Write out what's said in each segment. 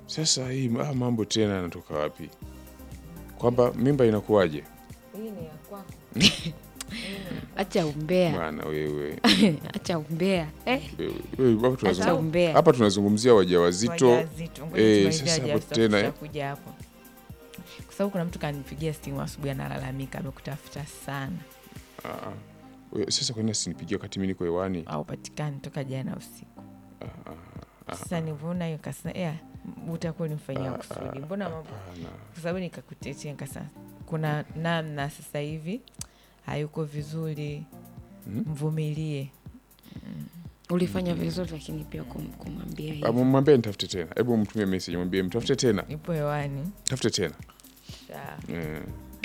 Sasa hii ah, mambo tena yanatoka wapi? Kwamba mimba inakuwaje? Hii ni ya kwako. Acha umbea, Bwana wewe. acha umbea eh. Wewe, wewe, hapa Acha tunazungum- umbea. hapa tunazungumzia wajawazito. Wajawazito. Ngoja Eh, tumalizie sasa hapo wajawazito, tena, eh. tutakuja hapo. Kwa sababu kuna mtu kanipigia simu asubuhi analalamika amekutafuta sana Ah, ah. Wewe, Sasa kwa nini asinipigie wakati mimi niko hewani? au patikani toka jana usiku. Sasa nivyoona hiyo kasema yeah, utakuwa unimfanyia kusudi. Mbona mambo Hapana. kwa sababu nikakutetea nikasema kuna namna sasa hivi hayuko vizuri, mvumilie. Ulifanya vizuri, lakini pia kum- kumwambia Ah, hivyo. Mwambie nitafute tena. Hebu mtumie message mwambie mtafute tena. Ipo hewani. Tafute tena. Sawa. Eh.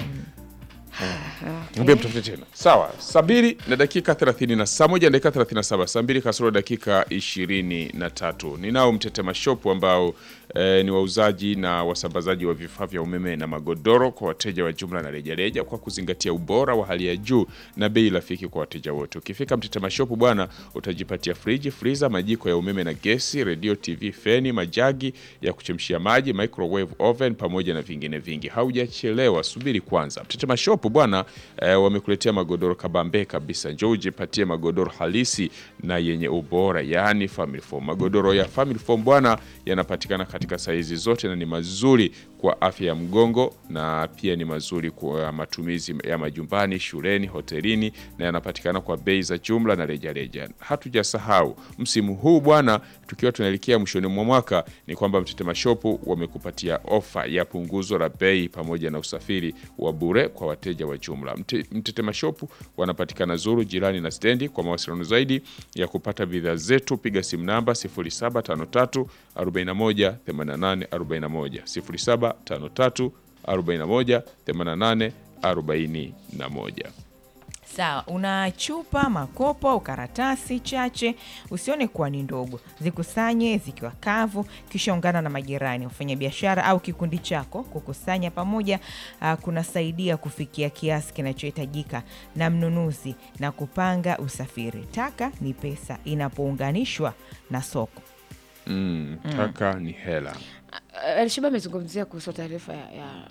Mwambie mtafute tena. Sawa, saa mbili na dakika 30 na saa moja na dakika 37, saa mbili kasoro dakika 23. Ninao Mtetema Shop ambao eh, ni wauzaji na wasambazaji wa vifaa vya umeme na magodoro kwa wateja wa jumla na rejareja kwa kuzingatia ubora wa hali ya juu na bei rafiki kwa wateja wote. Ukifika Mtetema Shop bwana, utajipatia friji, friza, majiko ya umeme na gesi, redio, TV, feni, majagi ya kuchemshia maji, microwave oven pamoja na vingine vingi. Haujachelewa, subiri kwanza. Mtetema Shop bwana eh, wamekuletea magodoro kabambe kabisa. Njoo ujipatie magodoro halisi na yenye ubora, yaani family foam. Magodoro ya family foam bwana yanapatikana katika saizi zote na ni mazuri kwa afya ya mgongo na pia ni mazuri kwa matumizi ya majumbani, shuleni, hotelini na yanapatikana kwa bei za jumla na rejareja. Hatujasahau msimu huu bwana, tukiwa tunaelekea mwishoni mwa mwaka, ni kwamba Mtetema Shop wamekupatia ofa ya punguzo la bei pamoja na usafiri wa bure kwa wateja wa jumla. Mte- Mtetema Shop wanapatikana Zuru, jirani na stendi. Kwa mawasiliano zaidi ya kupata bidhaa zetu, piga simu namba 0753 41 88 41 0753 41 88 41. Sawa, una chupa, makopo au karatasi chache, usione kuwa ni ndogo. Zikusanye zikiwa kavu, kisha ungana na majirani, wafanyabiashara au kikundi chako. Kukusanya pamoja uh, kunasaidia kufikia kiasi kinachohitajika na mnunuzi na kupanga usafiri. Taka ni pesa inapounganishwa na soko. Mm, taka ni hela. Alishiba amezungumzia kuhusu taarifa ya, ya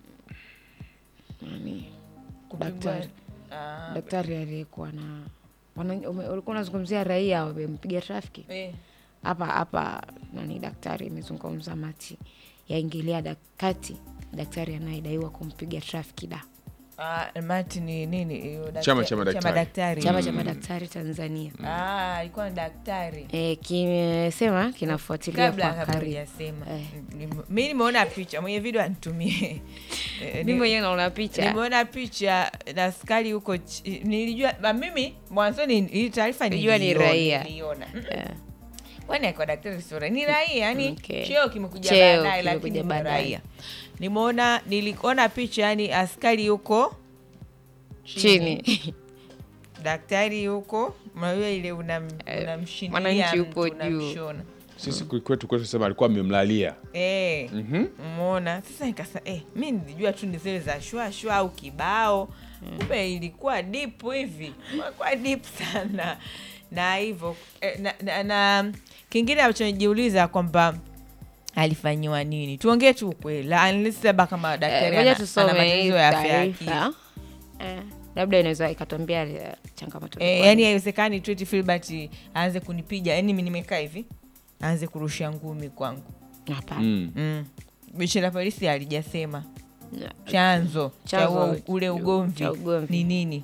nani daktari daktari aliyekuwa na wana- ume- ulikuwa unazungumzia raia wamempiga trafiki hapa hapa nani daktari imezungumza mati yaingilia dak- kati daktari anayedaiwa kumpiga trafiki da Uh, mati ni nini? hiyo daktari- Chama cha madaktari. daktari. chama cha madaktari tanzania Ah, alikuwa ni daktari e, kimesema kinafuatilia kabla kwa kabla karibu hujasema Eh. Nim- mi nimeona picha mwenye video anitumie Eh, mi ni- mwenyewe naona picha nimeona picha na askari huko chi- nilijua ba- mimi mwanzoni hii taarifa Nilijua ni niliiona, raia. niliona. Mm, Eh. kwani akiwa daktari sio raia? ni raia yani Okay. cheo kimekuja Cheo baadaye kimekuja lakini ni baadaye. raia nimeona niliona picha yani askari yuko chini daktari yuko unajua ile unam- Eh, unamshindilia mwananchi mtu, yupo juu. unamshona. Sisi kwetu kwetu tunasema alikuwa amemlalia. Eh, Mhm. umeona sasa nikasa eh, mi nilijua tu ni zile za shwa shwa au kibao kumbe ilikuwa deep hivi kwa deep sana na hivyo eh, na, na, na kingine ambacho nijiuliza kwamba alifanyiwa nini tuongee tu ukweli la- unless labda kama daktari ngoja ana- ana tusome hii matatizo ya afya ya akili. taarifa Eh, labda inaweza ikatuambia eh, changamoto Eh, ilikuwa yani ni- haiwezekani tu eti Filbert aanze kunipiga yani mi nimekaa hivi aanze kurusha ngumi kwangu Hapana. Mm. mm. jeshi la polisi alijasema Na- chanzo cha Chanzo huo- ule cha ugomvi ugomvi. ni nini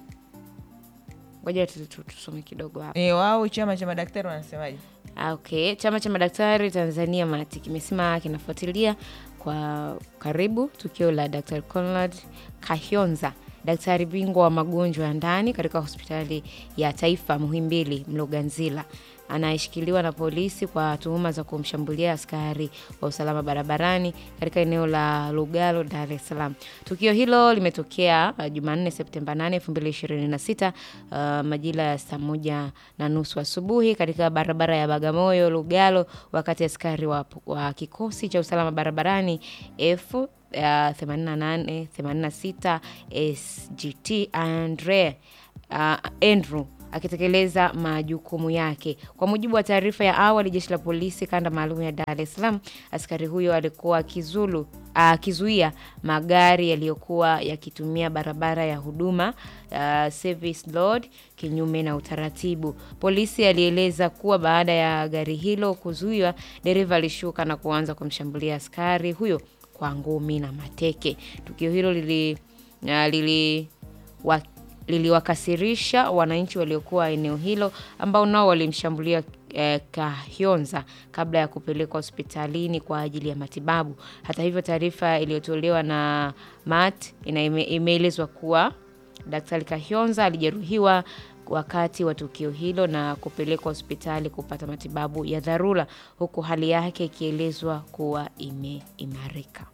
ngoja tu- tu- tusome kidogo hapa e, wao chama cha madaktari wanasemaje Ah, okay chama cha madaktari tanzania mati kimesema kinafuatilia kwa karibu tukio la dr conrad kahyonza daktari bingwa wa magonjwa ya ndani katika hospitali ya taifa muhimbili mloganzila anayeshikiliwa na polisi kwa tuhuma za kumshambulia askari wa usalama barabarani katika eneo la lugalo dar es salaam tukio hilo limetokea uh, jumanne septemba 8 2026 uh, majira ya saa moja na nusu asubuhi katika barabara ya bagamoyo lugalo wakati askari wa, wa kikosi cha usalama barabarani f uh, 88 86 sgt andre uh, andrew akitekeleza majukumu yake. Kwa mujibu wa taarifa ya awali, jeshi la polisi kanda maalum ya Dar es Salaam, askari huyo alikuwa akizulu akizuia magari yaliyokuwa yakitumia barabara ya huduma uh, service road kinyume na utaratibu. Polisi alieleza kuwa baada ya gari hilo kuzuiwa, dereva alishuka na kuanza kumshambulia askari huyo kwa ngumi na mateke. Tukio hilo lili, uh, lili wa, liliwakasirisha wananchi waliokuwa eneo hilo ambao nao walimshambulia eh, Kahyonza kabla ya kupelekwa hospitalini kwa ajili ya matibabu. Hata hivyo, taarifa iliyotolewa na MAT ina- ime- imeelezwa kuwa Daktari Kahyonza alijeruhiwa wakati wa tukio hilo na kupelekwa hospitali kupata matibabu ya dharura huku hali yake ikielezwa kuwa imeimarika.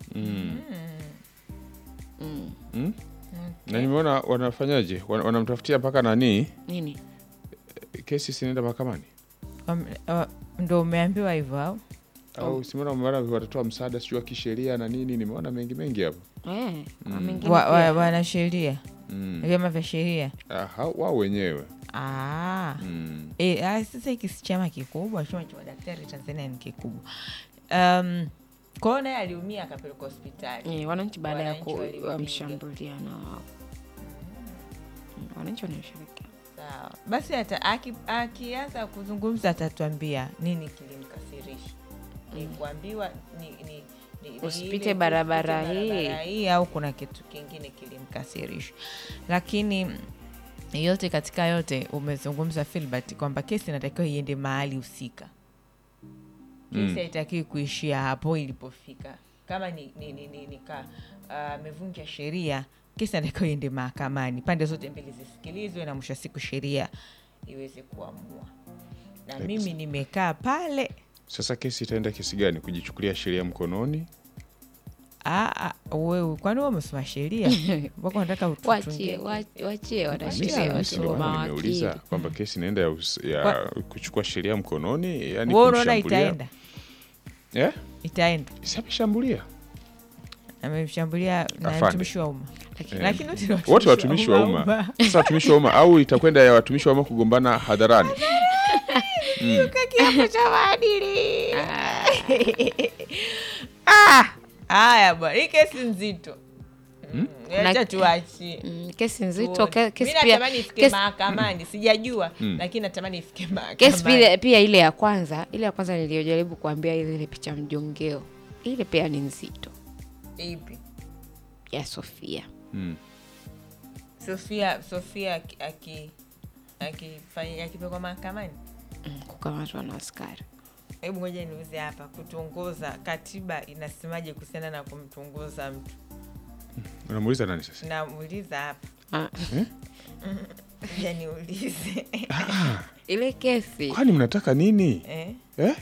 Mm? Na nimeona wanafanyaje, Wana- wanamtafutia mpaka nani, Nini? kesi sinaenda mahakamani Wam- wa- ndo umeambiwa hivyo au au simeona mara watatoa msaada sijui wa kisheria na nini, nimeona mengi mengi hapo. Eh, kwa mengine Wa- pia. wa- wanasheria Mm. vyama vya sheria Ah, hao- wao wenyewe Ah. mm. E, ah, sasa hiki si chama kikubwa, chama cha madaktari Tanzania ni kikubwa. Um, kwa hiyo naye aliumia akapelekwa hospitali. Eh, wananchi baada ya Wananchi walimpiga. kumshambulia na Mm, wananchi wanasherekea. Sawa. Basi ata- aki- akianza kuzungumza atatuambia nini kilimkasirisha. Ni kuambiwa ni, ni, ni, ni Usipite ile barabara usipite hii. barabara hii au kuna kitu kingine kilimkasirisha. Lakini yote katika yote umezungumza Filbert kwamba kesi inatakiwa iende mahali husika. Kesi haitakiwi kuishia hapo ilipofika. Kama ni, ni, ni, ni, ni ka amevunja sheria, kesi inatakiwa iende mahakamani, pande zote mbili zisikilizwe, na mwisho wa siku sheria iweze kuamua. Na mimi nimekaa pale Sasa kesi itaenda kesi gani? Kujichukulia sheria mkononi? Ah, ah, wewe kwani wewe umesoma sheria mpaka unataka Wachie, ututungie? wach- wachie Mimi si- wanasheria mimi si ndo watu maana nimeuliza mawakili. kwamba kesi inaenda ya, us- ya Kwa- kuchukua sheria mkononi, yani Wewe unaona kumshambulia. itaenda Eh? itaenda Si ameshambulia amemshambulia na Afande. mtumishi wa umma Lakini- lakini wote ni wote watumishi wa umma. Sasa watumishi wa umma au itakwenda ya watumishi wa umma kugombana hadharani? kiapo cha maadili Ah, haya bwana hii kesi nzito Mm, acha Na- tuachie Mm, kesi nzito, Tuone. ke- kesi Mi pia natamani ifike kesi- mahakamani sijajua lakini natamani ifike kesi mahakamani pia, pia ile ya kwanza ile ya kwanza niliyojaribu kuambia ile ile picha mjongeo ile pia ni nzito ipi ya Sofia. Mm. sofia sofia aki- aki- akifanya- akipelekwa mahakamani Mm, kukamatwa na askari hebu ngoja niuze hapa kutongoza katiba inasemaje kuhusiana na kumtongoza mtu Unamuuliza nani sasa? namuuliza hapa Ah, ja niulize ile kesi Kwani mnataka nini? eh? Eh?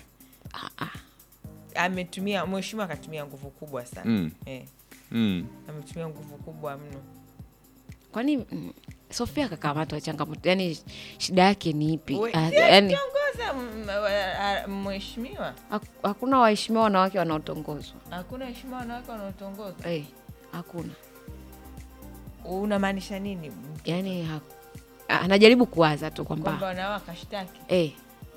ametumia mheshimiwa akatumia nguvu kubwa sana Mm. eh, Mm. ametumia nguvu kubwa mno kwani mm, Sofia kakamatwa changamoto, yani shida yake ni ipi? We- Ah, si yani akiongoza m- wa- a- mheshimiwa hak- hakuna waheshimiwa wanawake wanaotongozwa hakuna heshima wanawake wanaotongoza eh, hakuna unamaanisha nini yani ha, ah, anajaribu kuwaza tu kwamba kwamba wanao akashtaki eh,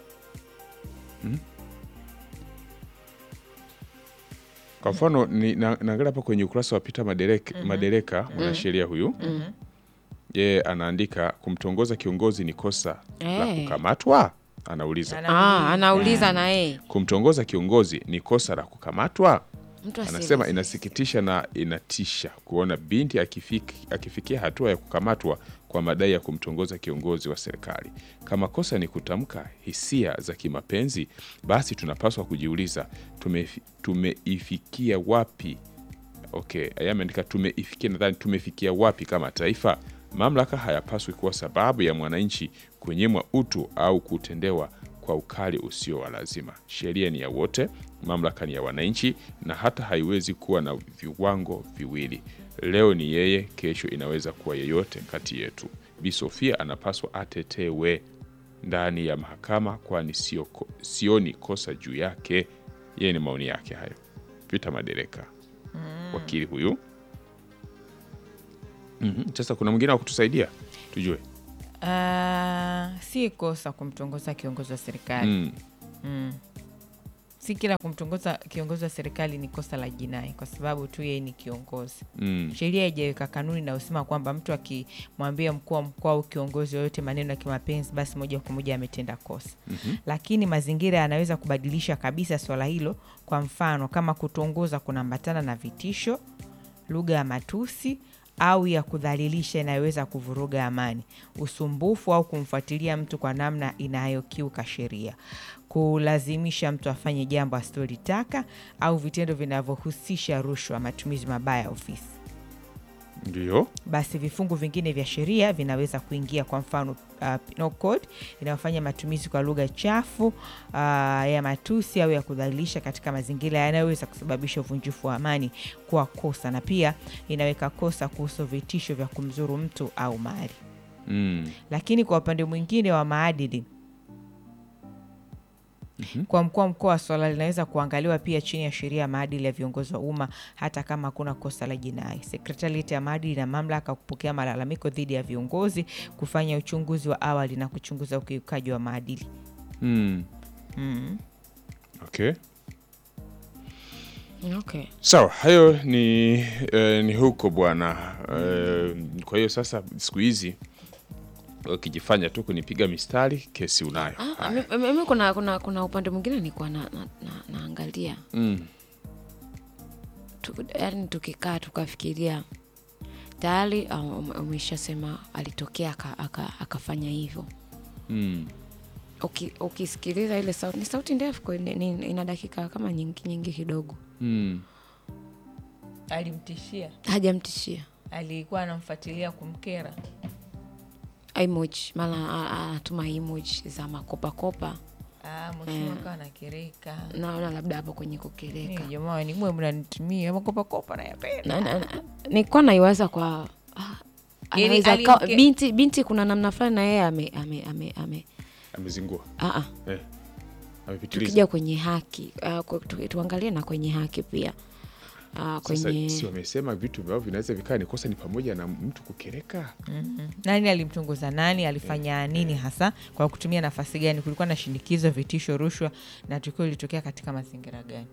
Kwa mfano ni na- naangalia hapa kwenye ukurasa wa Peter Madereka, Madereka mwanasheria huyu yeye anaandika kumtongoza kiongozi ni kosa la Eh. kukamatwa, anauliza. ah, anauliza na yeye Kumtongoza kiongozi ni kosa la kukamatwa? mtu Anasema asieleze. inasikitisha na inatisha kuona binti akifiki, akifikia hatua ya kukamatwa kwa madai ya kumtongoza kiongozi wa serikali. Kama kosa ni kutamka hisia za kimapenzi, basi tunapaswa kujiuliza tumefi- tumeifikia wapi? Okay, yeye ameandika tumeifikia, nadhani tumefikia wapi kama taifa? Mamlaka hayapaswi kuwa sababu ya mwananchi kunyimwa utu au kutendewa kwa ukali usio wa lazima. Sheria ni ya wote, mamlaka ni ya wananchi, na hata haiwezi kuwa na viwango viwili. Leo ni yeye, kesho inaweza kuwa yeyote kati yetu. Bi Sofia anapaswa atetewe ndani ya mahakama, kwani sio ko- sioni kosa juu yake. Yeye ni maoni yake hayo. Vita Madereka, wakili huyu. Mhm, Sasa kuna mwingine wa kutusaidia tujue. Ah, si kosa kumtongoza kiongozi wa serikali Mm. si kila kumtongoza kiongozi wa serikali ni kosa la jinai kwa sababu tu yeye ni kiongozi Mm. sheria haijaweka kanuni inayosema kwamba mtu akimwambia mkuu wa mkoa au kiongozi yoyote maneno ya kimapenzi basi moja kwa moja ametenda kosa Mhm. lakini mazingira yanaweza kubadilisha kabisa swala hilo kwa mfano kama kutongoza kunaambatana na vitisho lugha ya matusi au ya kudhalilisha inayoweza kuvuruga amani usumbufu au kumfuatilia mtu kwa namna inayokiuka sheria kulazimisha mtu afanye jambo asilolitaka au vitendo vinavyohusisha rushwa matumizi mabaya ya ofisi Ndio. basi vifungu vingine vya sheria vinaweza kuingia kwa mfano uh, penal code inayofanya matumizi kwa lugha chafu uh, ya matusi au ya kudhalilisha katika mazingira yanayoweza kusababisha uvunjifu wa amani kuwa kosa na pia inaweka kosa kuhusu vitisho vya kumzuru mtu au mali Mm. lakini kwa upande mwingine wa maadili kwa mkuu wa mkoa swala linaweza kuangaliwa pia chini ya sheria ya maadili ya viongozi wa umma hata kama hakuna kosa la jinai sekretarieti ya maadili ina mamlaka ya kupokea malalamiko dhidi ya viongozi kufanya uchunguzi wa awali na kuchunguza ukiukaji wa maadili Mm. mm. Okay. Okay. Sawa, hayo ni eh, ni huko bwana. Eh, kwa hiyo sasa siku hizi ukijifanya tu kunipiga mistari kesi unayo. Ah, mi- mi- mi kuna, kuna, kuna upande mwingine nilikuwa na, na, na, naangalia Mm. tu, yani tukikaa tukafikiria tayari uh, ume- umeshasema alitokea aka- aka- akafanya hivyo Mm. Uki- ukisikiliza ile sauti ni sauti ndefu kweli, ni- ni- ina dakika kama nyingi nyingi kidogo Mm. alimtishia hajamtishia alikuwa anamfuatilia kumkera emoji mara a- a- anatuma emoji za makopakopa mheshimiwa kawa anakereka naona labda hapo kwenye kukeleka jamani mwe mnanitumia makopakopa nayapenda Na- na- na- nilikuwa naiwaza kwa ah, Yaani anaweza alimke- akawa- binti binti kuna namna fulani na yeye ame, ame, ame, ame Amezingua. ah, ah. Eh. Amepitiliza. tukija kwenye haki uh, ku- tu, tuangalie na kwenye haki pia uh, Sasa kwenye si wamesema vitu ambavyo vinaweza vikaa ni kosa ni pamoja na mtu kukereka. nani alimchunguza nani alifanya nini hasa kwa kutumia nafasi gani kulikuwa na shinikizo vitisho rushwa na tukio lilitokea katika mazingira gani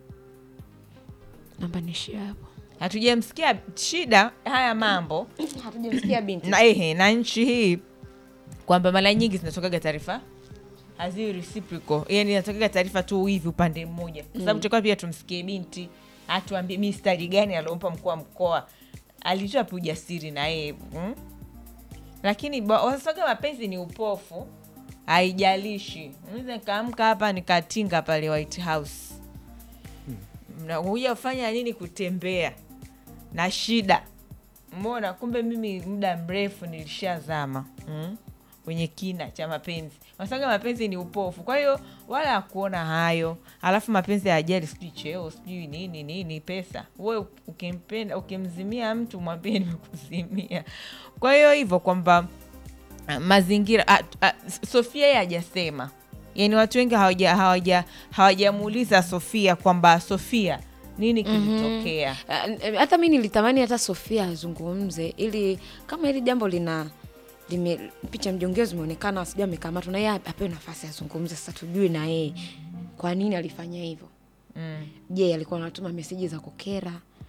namba nishia hapo hatujamsikia shida haya mambo hatujamsikia binti na, ehe, na nchi hii kwamba mara nyingi zinatokaga taarifa haziwi reciprocal yani inatokaga taarifa tu hivi upande mmoja kwa sababu tutakuwa pia tumsikie binti atuambie mistari gani aliompa mkuu wa mkoa alitoa pia ujasiri na yeye mm? lakini ba- wasaga mapenzi ni upofu haijalishi naweza nikaamka hapa nikatinga pale white house mnakuja kufanya nini kutembea na shida mbona kumbe mimi muda mrefu nilishazama mm? kwenye kina cha mapenzi wasaga mapenzi ni upofu kwa hiyo wala akuona hayo alafu mapenzi ya ajali sijui cheo sijui nini nini pesa we ukimpenda ukimzimia mtu mwambie nimekuzimia kwa hiyo hivyo kwamba ah, mazingira ah, ah, sofia yeye hajasema yani watu wengi hawaja- hawaja- hawajamuuliza sofia kwamba sofia nini kilitokea Uh, n- hata mi nilitamani hata sofia azungumze ili kama hili jambo lina lime, picha mjongeo zimeonekana sijui amekamatwa na yeye apewe nafasi azungumze sasa tujue na yeye kwa nini alifanya hivyo mm. je alikuwa anatuma meseji za kukera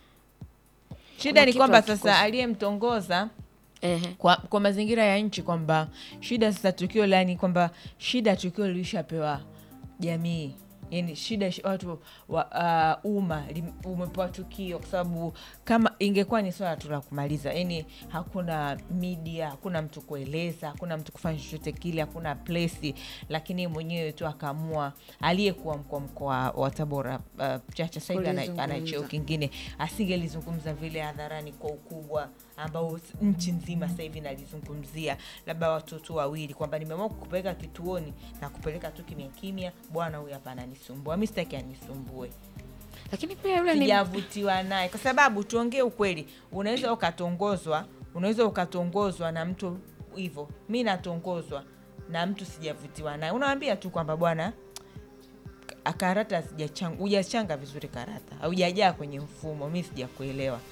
shida Kuna ni kitu kwamba hakikosi. sasa aliyemtongoza Ehe. kwa, kwa mazingira ya nchi kwamba shida sasa tukio lani kwamba shida tukio lilishapewa jamii yani shida shi- watu wa uh, umma lim- umepewa tukio kwa sababu kama ingekuwa ni swala tu la kumaliza yani hakuna media hakuna mtu kueleza hakuna mtu kufanya chochote kile hakuna plesi lakini yeye mwenyewe tu akaamua aliyekuwa mkuu wa mkoa wa tabora uh, chacha sahivi ana ana Kulizungumza. cheo kingine asingelizungumza vile hadharani kwa ukubwa ambao s- nchi nzima sasa hivi nalizungumzia labda watoto wawili kwamba nimeamua kukupeleka kituoni na kupeleka tu kimya kimya bwana huyu hapa ananisumbua mi sitaki anisumbue lakini pia yule ni sijavutiwa naye kwa sababu tuongee ukweli unaweza ukatongozwa unaweza ukatongozwa na mtu hivyo mi natongozwa na mtu sijavutiwa naye unawambia tu kwamba bwana ka- karata sijachanga- hujachanga vizuri karata haujajaa kwenye mfumo mi sijakuelewa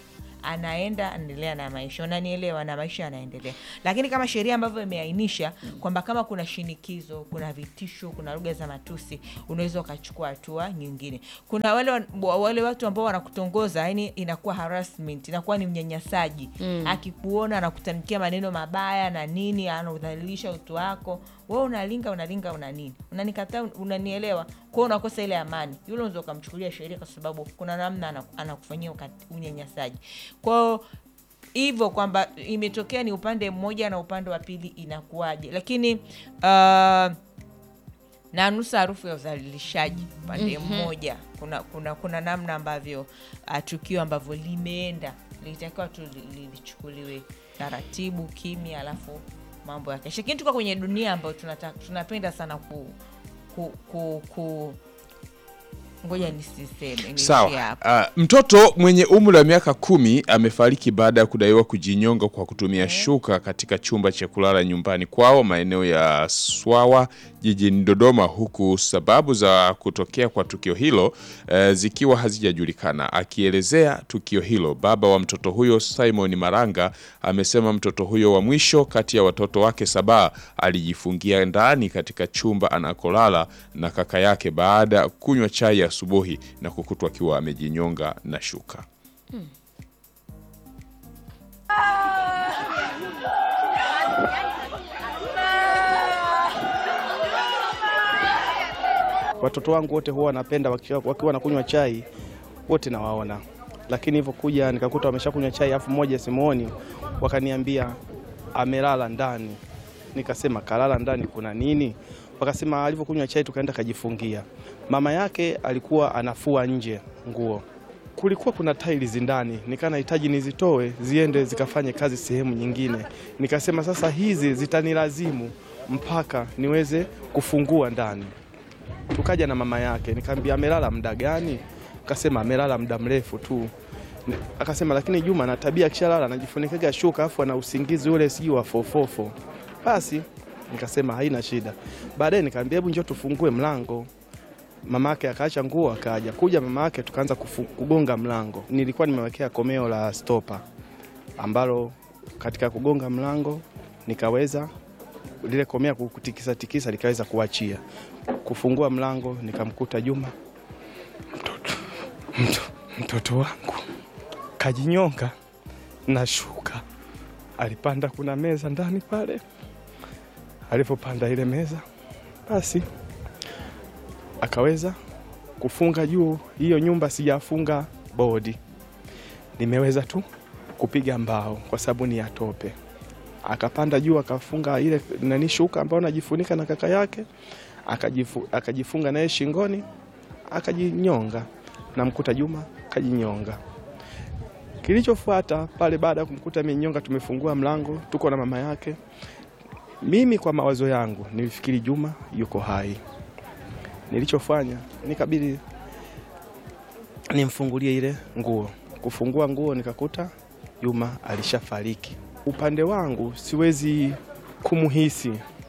anaenda anaendelea na maisha, unanielewa, na maisha yanaendelea. Lakini kama sheria ambavyo imeainisha kwamba kama kuna shinikizo, kuna vitisho, kuna lugha za matusi, unaweza ukachukua hatua nyingine. Kuna wale wa- wale watu ambao wanakutongoza, yani inakuwa harassment, inakuwa ni unyanyasaji. Akikuona anakutamkia maneno mabaya na nini, anaudhalilisha utu wako, wewe unalinga unalinga una nini, unanikataa, unanielewa, kwao unakosa ile amani. Yule unaweza ukamchukulia sheria kwa sababu kuna namna ana- anakufanyia ukati- unyanyasaji kwao hivyo kwamba imetokea ni upande mmoja na upande wa pili inakuwaje, lakini uh, na nusa harufu ya udhalilishaji upande mmoja. Kuna, kuna, kuna namna ambavyo uh, tukio ambavyo limeenda lilitakiwa tu li- li- lichukuliwe taratibu kimya, alafu mambo yakesha. Lakini tuko kwenye dunia ambayo tunata, tunapenda sana ku, ku, ku, ku ngoja nisiseme niishie Sawa. hapo. Uh, mtoto mwenye umri wa miaka kumi amefariki baada ya kudaiwa kujinyonga kwa kutumia shuka katika chumba cha kulala nyumbani kwao maeneo ya Swawa jijini Dodoma, huku sababu za kutokea kwa tukio hilo eh, zikiwa hazijajulikana. Akielezea tukio hilo, baba wa mtoto huyo Simon Maranga amesema mtoto huyo wa mwisho kati ya watoto wake saba alijifungia ndani katika chumba anakolala na kaka yake baada ya kunywa chai asubuhi na kukutwa akiwa amejinyonga na shuka. Watoto wangu wote huwa wanapenda wakiwa wakiwa wanakunywa chai, wote nawaona, lakini hivyo kuja nikakuta wameshakunywa chai, afu mmoja simuoni, wakaniambia amelala ndani. Nikasema kalala ndani kuna nini? Wakasema alivyokunywa chai tukaenda kajifungia. Mama yake alikuwa anafua nje nguo, kulikuwa kuna tiles ndani, nikaa nahitaji nizitoe ziende zikafanye kazi sehemu nyingine. Nikasema sasa hizi zitanilazimu mpaka niweze kufungua ndani tukaja na mama yake, nikamwambia amelala muda gani? Akasema amelala muda mrefu tu. Ni- Akasema lakini Juma na tabia akishalala anajifunikaga shuka afu ana usingizi ule sijui wa fofofo. Basi nikasema haina shida. Baadaye nikamwambia hebu njoo tufungue mlango. Mama yake akaacha nguo akaja. Kuja mama yake tukaanza kufu- kugonga mlango. Nilikuwa nimewekea komeo la stopa ambalo katika kugonga mlango nikaweza lile komea kutikisa tikisa likaweza kuachia. Kufungua mlango nikamkuta Juma, mtoto, mto, mtoto wangu kajinyonga na shuka. Alipanda, kuna meza ndani pale. Alipopanda ile meza, basi akaweza kufunga juu. Hiyo nyumba sijafunga bodi, nimeweza tu kupiga mbao kwa sababu ni ya tope akapanda juu akafunga ile nani shuka ambayo anajifunika na kaka yake akajifu, akajifunga naye shingoni akajinyonga. Namkuta Juma kajinyonga. Kilichofuata pale baada ya kumkuta amenyonga, tumefungua mlango, tuko na mama yake. Mimi kwa mawazo yangu nilifikiri Juma yuko hai. Nilichofanya nikabidi nimfungulie ile nguo. Kufungua nguo nikakuta Juma alishafariki. Upande wangu siwezi kumhisi,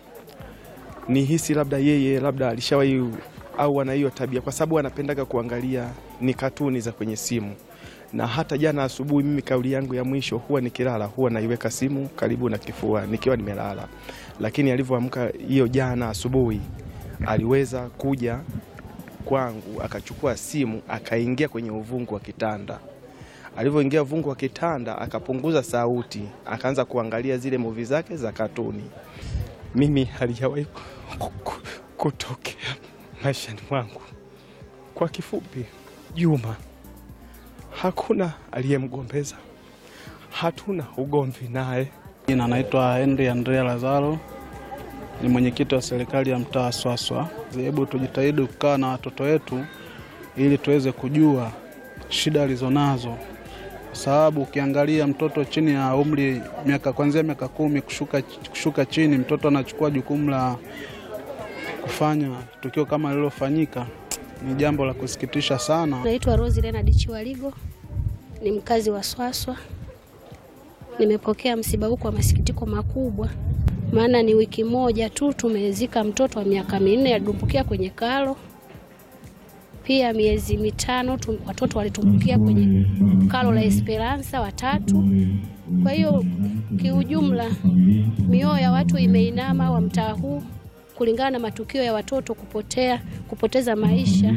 nihisi labda yeye labda alishawahi au ana hiyo tabia, kwa sababu anapendaga kuangalia ni katuni za kwenye simu. Na hata jana asubuhi, mimi kauli yangu ya mwisho huwa nikilala, huwa naiweka simu karibu na kifua nikiwa nimelala, lakini alivyoamka hiyo jana asubuhi, aliweza kuja kwangu akachukua simu akaingia kwenye uvungu wa kitanda alivyoingia uvungu wa kitanda akapunguza sauti, akaanza kuangalia zile muvi zake za katuni. Mimi halijawahi ku- ku- kutokea maishani mwangu. Kwa kifupi, Juma hakuna aliyemgombeza, hatuna ugomvi naye. Jina naitwa Henry Andrea Lazaro, ni mwenyekiti wa serikali ya mtaa wa Swaswa. Hebu tujitahidi kukaa na watoto wetu ili tuweze kujua shida alizonazo, kwa sababu ukiangalia mtoto chini ya umri miaka kuanzia miaka kumi kushuka, kushuka chini, mtoto anachukua jukumu la kufanya tukio kama lililofanyika, ni jambo la kusikitisha sana. Naitwa Rose Leonard Chiwaligo, ni mkazi wa Swaswa. Nimepokea msiba huu kwa masikitiko makubwa, maana ni wiki moja tu tumezika mtoto wa miaka minne alidumbukia kwenye karo. Pia miezi mitano tu, watoto walitumbukia kwenye kalo la Esperanza watatu. Kwa hiyo kiujumla, mioyo ya watu imeinama wa mtaa huu kulingana na matukio ya watoto kupotea, kupoteza maisha.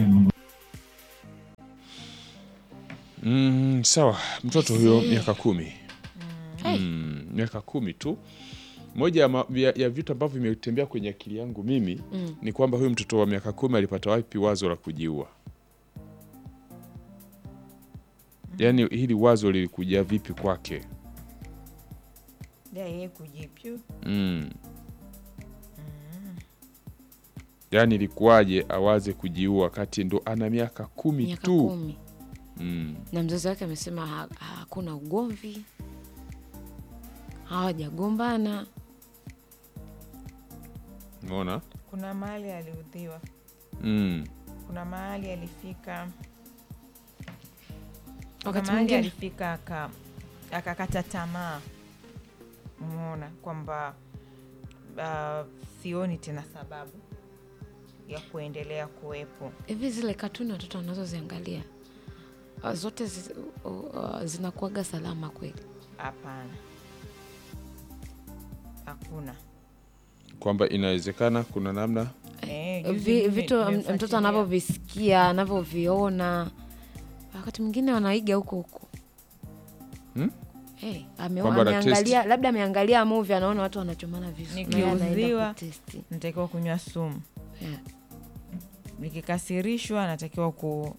Mm, sawa, mtoto huyo miaka kumi mm, miaka kumi tu. Moja ya, ma- ya, ya vitu ambavyo vimetembea kwenye akili yangu mimi ni kwamba huyu mtoto wa miaka kumi alipata wapi wazo la kujiua? Yaani hili wazo lilikuja vipi kwake? Da, yeye kujipyu Mm. Yaani ilikuwaje awaze kujiua wakati ndo ana miaka kumi miaka tu? kumi Mm. na mzazi wake amesema ha- hakuna ugomvi, hawajagombana. Umeona? kuna mahali aliudhiwa, Mm. kuna mahali alifika, kuna Wakati mahali mwingine alifika aka- akakata tamaa, umeona kwamba uh, sioni tena sababu ya kuendelea kuwepo. hivi zile katuni watoto wanazoziangalia uh, zote zi, uh, uh, zinakuaga salama kweli? Hapana, hakuna Kwamba inawezekana kuna namna Eh, juzi Vi, mimi vitu m- nimemfuatilia. mtoto anavyovisikia anavyoviona, wakati mwingine wanaiga huko huko Hmm? Hey, ame, Kwamba ana ameangalia labda ameangalia movie anaona watu wanachomana visu na yeye anaenda Nikiudhiwa. kutesti. natakiwa kunywa sumu, Yeah. nikikasirishwa natakiwa ku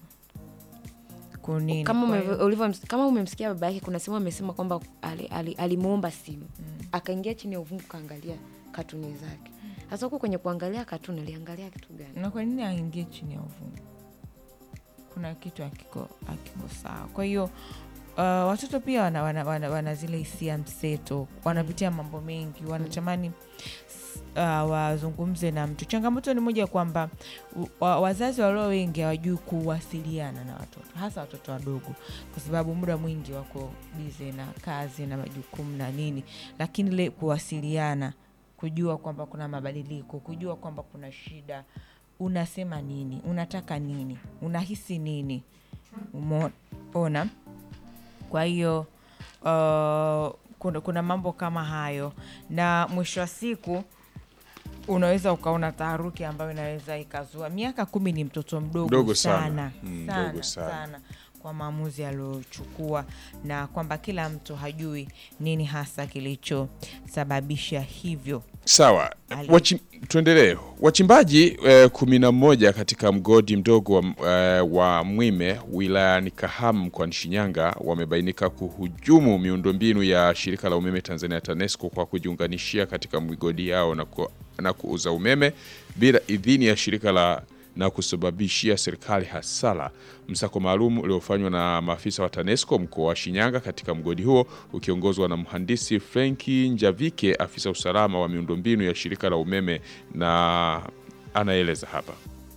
kunini. kama Kwa ume- hiyo- ulivyo- kama umemsikia baba yake kuna sehemu amesema kwamba ali- ali- alimuomba simu akaingia chini ya uvungu kaangalia katuni zake sasa huku kwenye kuangalia katuni aliangalia kitu gani na kwa nini aingie chini ya uvungu? Kuna kitu akiko, akiko sawa. Kwa hiyo uh, watoto pia wana, wana, wana, wana zile hisia mseto, wanapitia mambo mengi, wanatamani s- uh, wazungumze na mtu. Changamoto ni moja kwamba u- wa, wazazi walio wengi hawajui kuwasiliana na watoto, hasa watoto wadogo, kwa sababu muda mwingi wako bize na kazi na majukumu na nini, lakini ile kuwasiliana kujua kwamba kuna mabadiliko, kujua kwamba kuna shida, unasema nini, unataka nini, unahisi nini, umeona. Kwa hiyo uh, kuna, kuna mambo kama hayo, na mwisho wa siku unaweza ukaona taharuki ambayo inaweza ikazua. Miaka kumi ni mtoto mdogo, Mdogo sana. sana, Mm, sana, mdogo sana. sana kwa maamuzi aliyochukua na kwamba kila mtu hajui nini hasa kilichosababisha hivyo. Sawa, Ali- wachi, tuendelee. Wachimbaji eh, kumi na moja katika mgodi mdogo wa, eh, wa Mwime wilayani Kahama mkoani Shinyanga wamebainika kuhujumu miundombinu ya shirika la umeme Tanzania TANESCO kwa kujiunganishia katika migodi yao na, ku, na kuuza umeme bila idhini ya shirika la na kusababishia serikali hasara. Msako maalum uliofanywa na maafisa wa TANESCO mkoa wa Shinyanga katika mgodi huo ukiongozwa na mhandisi Frenki Njavike, afisa usalama wa miundombinu ya shirika la umeme, na anaeleza hapa.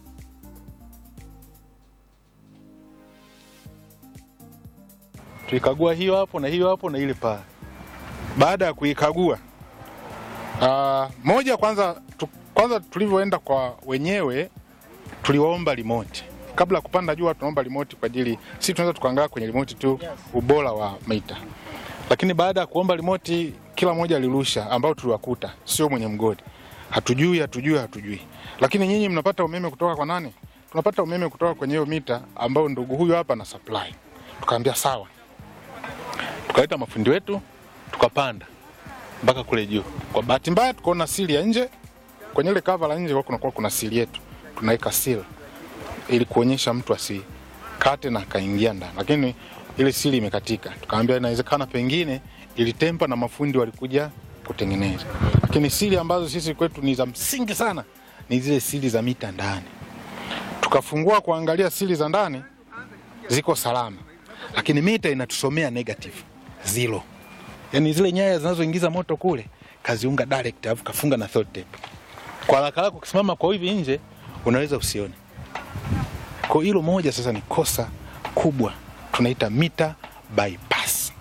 tulikagua hiyo hapo na hiyo hapo na ile pale. Baada ya kuikagua uh, moja kwanza tu, kwanza tulivyoenda kwa wenyewe tuliwaomba remote kabla ya kupanda juu, tunaomba remote kwa ajili sisi tunaweza tukaangaa kwenye remote tu ubora wa mita, lakini baada ya kuomba remote kila mmoja alirusha, ambao tuliwakuta sio mwenye mgodi, hatujui hatujui hatujui. Lakini nyinyi mnapata umeme kutoka kwa nani? Tunapata umeme kutoka kwenye hiyo mita ambao ndugu huyu hapa na supply. Tukaambia sawa, tukaleta mafundi wetu tukapanda mpaka kule juu. Kwa bahati mbaya tukaona sili ya nje, kwenye ile kava la nje kunakuwa kuna sili yetu, tunaweka seal ili kuonyesha mtu asikate na akaingia ndani, lakini ile sili imekatika. Tukaambia inawezekana pengine ilitempa na mafundi walikuja kutengeneza, lakini sili ambazo sisi kwetu ni za msingi sana ni zile sili za mita ndani. Tukafungua kuangalia sili za ndani ziko salama, lakini mita inatusomea negative zero, yani zile nyaya zinazoingiza moto kule kaziunga direct, alafu kafunga na third tape. Kwa haraka haraka ukisimama kwa hivi nje unaweza usione. Kwa hilo moja sasa ni kosa kubwa, tunaita mita bypass.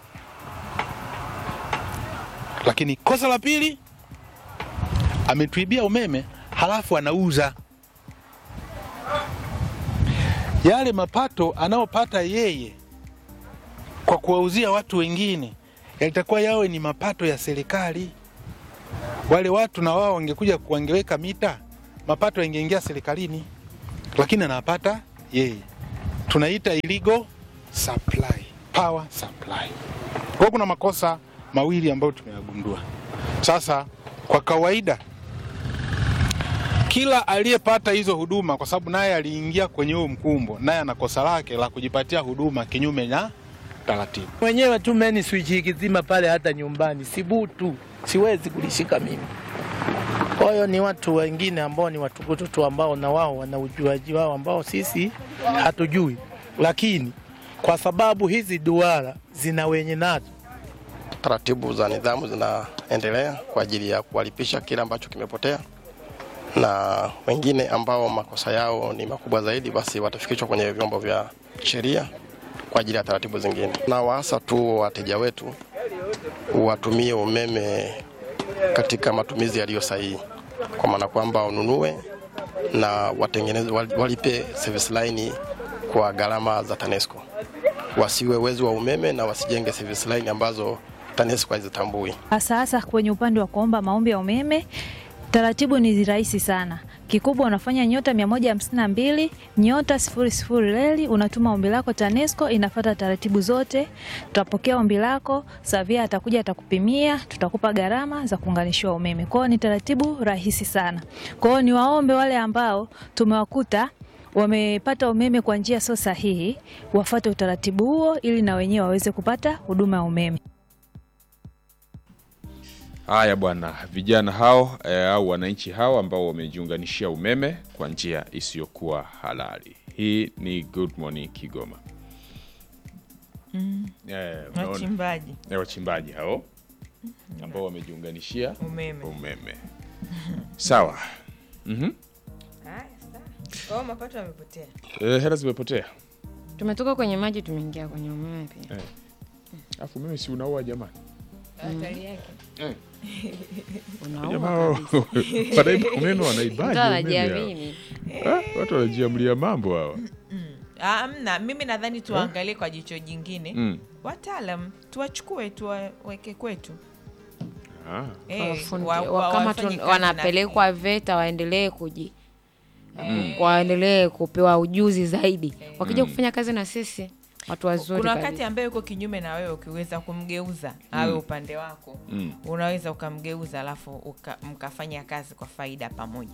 Lakini kosa la pili, ametuibia umeme halafu anauza yale mapato anayopata yeye kwa kuwauzia watu wengine yalitakuwa yawe ni mapato ya serikali. Wale watu na wao wangekuja wangeweka mita, mapato yangeingia serikalini, lakini anapata yeye. Tunaita illegal supply, power supply. Kwa hiyo kuna makosa mawili ambayo tumeyagundua. Sasa kwa kawaida kila aliyepata hizo huduma, kwa sababu naye aliingia kwenye huo mkumbo, naye ana kosa lake la kujipatia huduma kinyume na taratibu. mwenyewe tu meni switch ikizima pale, hata nyumbani sibutu, siwezi kulishika mimi. Kwa hiyo ni watu wengine ambao ni watukutu tu ambao na wao wana ujuaji wao ambao sisi hatujui, lakini kwa sababu hizi duara zina wenye nazo taratibu za nidhamu zinaendelea kwa ajili ya kuwalipisha kile ambacho kimepotea, na wengine ambao makosa yao ni makubwa zaidi, basi watafikishwa kwenye vyombo vya sheria kwa ajili ya taratibu zingine. Na waasa tu wateja wetu watumie umeme katika matumizi yaliyo sahihi, kwa maana kwamba ununue na watengeneze, walipe service line kwa gharama za TANESCO, wasiwe wezi wa umeme na wasijenge service line ambazo TANESCO hazitambui. hasa hasa kwenye upande wa kuomba maombi ya umeme. Taratibu ni rahisi sana. Kikubwa unafanya nyota 152 nyota sifuri sifuri reli, unatuma ombi lako TANESCO, inafuata taratibu zote. Tutapokea ombi lako, Savia atakuja atakupimia, tutakupa gharama za kuunganishiwa umeme. Kwa hiyo ni taratibu rahisi sana. Kwa hiyo ni waombe wale ambao tumewakuta wamepata umeme kwa njia sio sahihi, wafuate utaratibu huo ili na wenyewe waweze kupata huduma ya umeme. Haya bwana, vijana hao eh, au wananchi hao ambao wamejiunganishia umeme kwa njia isiyokuwa halali. Hii ni Good Morning Kigoma. Mm. Eh, unaona? Wachimbaji Eh, wachimbaji hao ambao wamejiunganishia umeme. umeme. Sawa. Mhm. Haya, sawa. Kwa hiyo mapato yamepotea. Eh, hela zimepotea. Tumetoka kwenye maji tumeingia kwenye umeme pia. Eh. Alafu mimi si unaua jamani. Hatari yake. Eh. Unaua Jamaa kabisa. wanaiba umeme wanaibaje? Mtu umeme anajiamini. hao? Ah, Watu wanajiamlia mambo hawa. Ah, Amna, mimi nadhani tuangalie kwa jicho jingine Mm. wataalam tuwachukue tuwaweke kwetu Ah. Eh, Wafundi- wa- wa- wa- kama wafanye tun- kazi wanapelekwa VETA waendelee kuji waendelee kupewa ujuzi zaidi, wakija kufanya kazi na sisi watu wazuri kuna kabisa. wakati ambaye uko kinyume na wewe ukiweza kumgeuza awe upande wako Mm. unaweza ukamgeuza alafu uka, mkafanya kazi kwa faida pamoja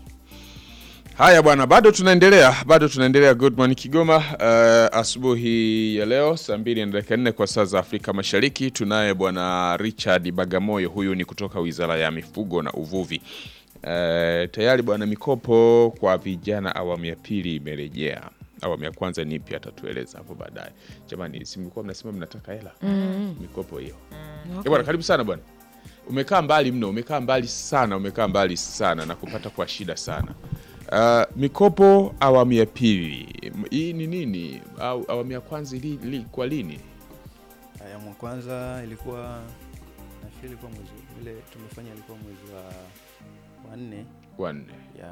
Haya bwana, bado tunaendelea, bado tunaendelea. Good morning Kigoma. Uh, asubuhi ya leo saa mbili na dakika nne kwa saa za Afrika Mashariki tunaye bwana Richard Bagamoyo, huyu ni kutoka Wizara ya Mifugo na Uvuvi. Uh, tayari bwana, mikopo kwa vijana awamu ya pili imerejea. Awamu ya kwanza ni ipi atatueleza hapo baadaye. Jamani, si mlikuwa mnasema mnataka hela mikopo hiyo? Eh, bwana, karibu sana bwana. Umekaa mbali mno, umekaa mbali sana, umekaa mbali sana na kupata kwa shida sana. Uh, mikopo awamu ya pili M- hii ni nini? Au awamu ya kwanza ili, ili, kwa lini? Awamu ya kwanza ilikuwa nafikiri ilikuwa mwezi ile tumefanya ilikuwa mwezi wa wa nne Wanne ya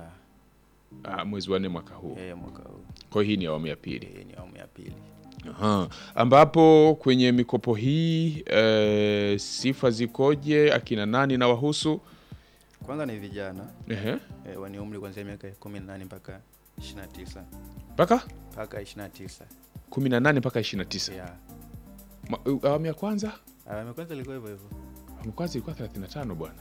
uh, mwezi wa nne mwaka huu. eh, mwaka huu. Kwa hiyo hii ni awamu ya pili. Eh, ni awamu ya pili. Aha. Ambapo kwenye mikopo hii eh, sifa zikoje? Akina nani na wahusu? Kwanza ni vijana Ehe. eh, wenye umri kuanzia miaka 18 mpaka 29 Mpaka mpaka 29 18 mpaka 29. ya Ma- uh, Awamu ya kwanza? awamu ya kwanza ilikuwa hivyo hivyo Awamu ya kwanza ilikuwa 35 bwana.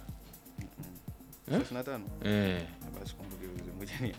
Eh? 35 Eh. basi kumbuke vizuri ngoja ni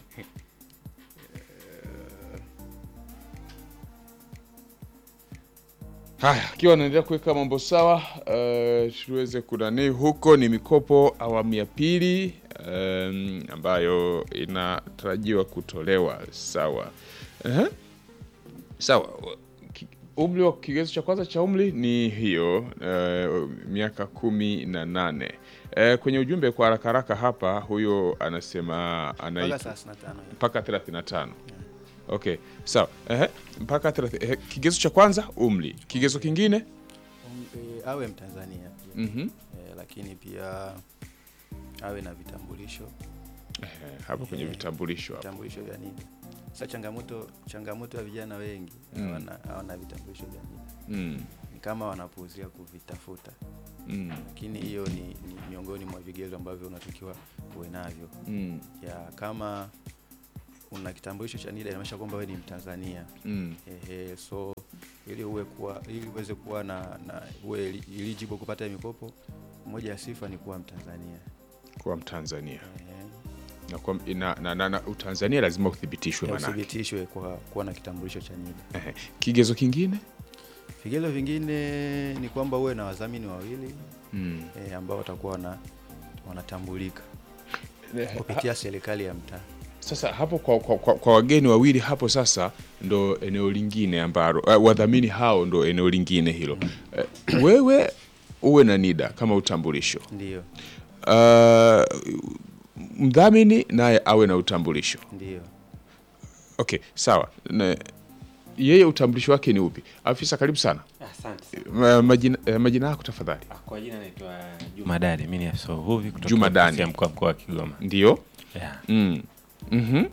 Haya, akiwa anaendelea kuweka mambo sawa, uh, tuweze kunani huko. Ni mikopo awamu ya pili um, ambayo inatarajiwa kutolewa sawa. Ehe. Sawa, Ki- umri wa kigezo cha kwanza cha umri ni hiyo uh, miaka kumi na nane. Uh, kwenye ujumbe kwa haraka haraka hapa, huyo anasema mpaka anaitwa 35 mpaka 35. Okay, sawa. Ehe, mpaka 30. Ehe, kigezo cha kwanza umri. Kigezo kingine? Um, eh, awe Mtanzania pia Mhm. eh, lakini pia awe na vitambulisho Ehe, hapo kwenye Ehe. vitambulisho hapo. vitambulisho vya nini Sasa changamoto changamoto ya vijana wengi Mm. hawana hawana vitambulisho vya NIDA Mm. ni kama wanapuuzia kuvitafuta Mm. lakini hiyo ni, ni miongoni mwa vigezo ambavyo unatakiwa uwe navyo Mm. ya kama una kitambulisho cha NIDA inamaanisha kwamba wewe ni Mtanzania Mm. Ehe, so ili uwe kuwa ili uweze kuwa na, na uwe eli- eligible kupata mikopo, moja ya sifa ni kuwa Mtanzania. Kuwa Mtanzania Ehe, na, kwa, na, na, na, na Utanzania lazima uthibitishwe ya manake. uthibitishwe kwa kuwa na kitambulisho cha NIDA. Ehe. Kigezo kingine Vigezo vingine ni kwamba uwe na wadhamini wawili mm. eh, ambao watakuwa wana, wanatambulika kupitia serikali ya mtaa. Sasa hapo kwa, kwa, kwa, kwa wageni wawili hapo sasa ndo eneo lingine ambalo uh, wadhamini hao ndo eneo lingine hilo. Uh, wewe uwe na NIDA kama utambulisho Ndio, uh, mdhamini naye awe na utambulisho. ndio. Okay, sawa. Na, yeye utambulisho wake ni upi? Afisa, karibu sana. Asante. Ma- Majina, eh, majina yako tafadhali. Kwa jina naitwa Juma Dali, mimi ni afisa uvuvi kutoka Juma Dani. ofisi ya mkuu wa mkoa wa Kigoma. Ndio. Yeah. Mm. Mhm.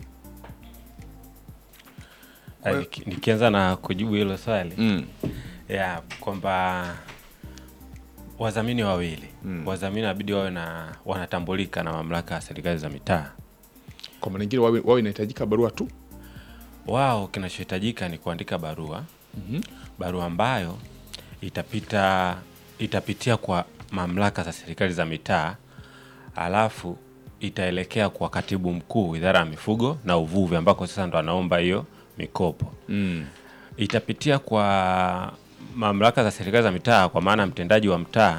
Ah, niki- Nikianza na kujibu hilo swali Mm. yeah, kwamba wadhamini wawili Mm. wadhamini wabidi wawe na wanatambulika na mamlaka ya serikali za mitaa. Kwa maana nyingine wawe, wawe inahitajika barua tu. Wao kinachohitajika ni kuandika barua Mhm. barua ambayo itapita itapitia kwa mamlaka za serikali za mitaa, alafu itaelekea kwa katibu mkuu idara ya mifugo na uvuvi, ambako sasa ndo anaomba hiyo mikopo. Mm. Itapitia kwa mamlaka za serikali za mitaa, kwa maana mtendaji wa mtaa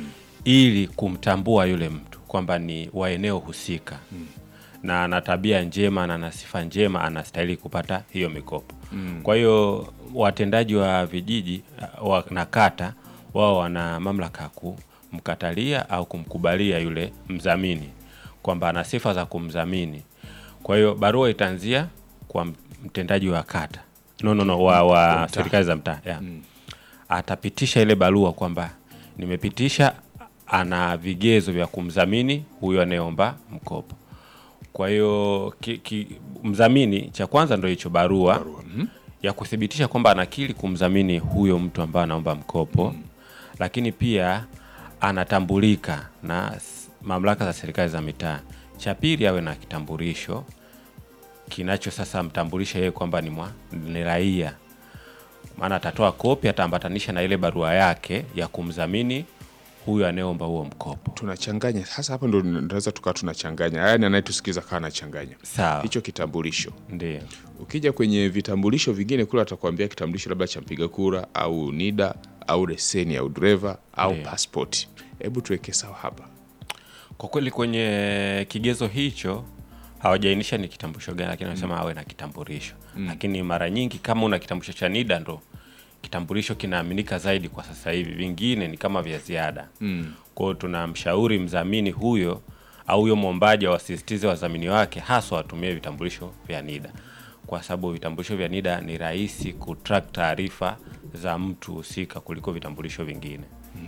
ili kumtambua yule mtu kwamba ni wa eneo husika na ana tabia njema na ana sifa njema, anastahili kupata hiyo mikopo. Mm. Kwa hiyo watendaji wa vijiji uh, wa, na kata wao wana mamlaka ya kumkatalia au kumkubalia yule mdhamini kwamba ana sifa za kumdhamini. Kwa hiyo barua itaanzia kwa m- mtendaji wa kata no, no, no, wa, Wa wa mtaa. serikali za mtaa yeah. Mm. Atapitisha ile barua kwamba nimepitisha, ana vigezo vya kumdhamini huyo anayeomba mkopo. Kwa hiyo ki, ki, mdhamini cha kwanza ndio hicho barua, Barua. Mhm. ya kuthibitisha kwamba anakiri kumdhamini huyo mtu ambaye anaomba mkopo lakini pia anatambulika na s- mamlaka za serikali za mitaa. Cha pili awe na kitambulisho kinacho sasa mtambulisha yeye kwamba ni, mwa- ni raia, maana atatoa kopi, ataambatanisha na ile barua yake ya kumdhamini huyo anayeomba huo mkopo. Tunachanganya sasa, hapo ndo tunaweza tukawa tunachanganya, yaani anayetusikiza kaa anachanganya Sawa, hicho kitambulisho. ndio Ukija kwenye vitambulisho vingine kule, atakwambia kitambulisho labda cha mpiga kura au NIDA au leseni ya udereva au Ndiyo. passport. Hebu tuweke sawa hapa. Kwa kweli kwenye kigezo hicho hawajaainisha ni kitambulisho gani, lakini wanasema awe na kitambulisho. Lakini mara nyingi kama una kitambulisho cha NIDA ndo kitambulisho kinaaminika zaidi kwa sasa hivi, vingine ni kama vya ziada. Mm. Kwa hiyo tunamshauri mdhamini huyo au huyo mwombaji awasisitize wadhamini wake haswa watumie vitambulisho vya NIDA kwa sababu vitambulisho vya NIDA ni rahisi kutrack taarifa za mtu husika kuliko vitambulisho vingine.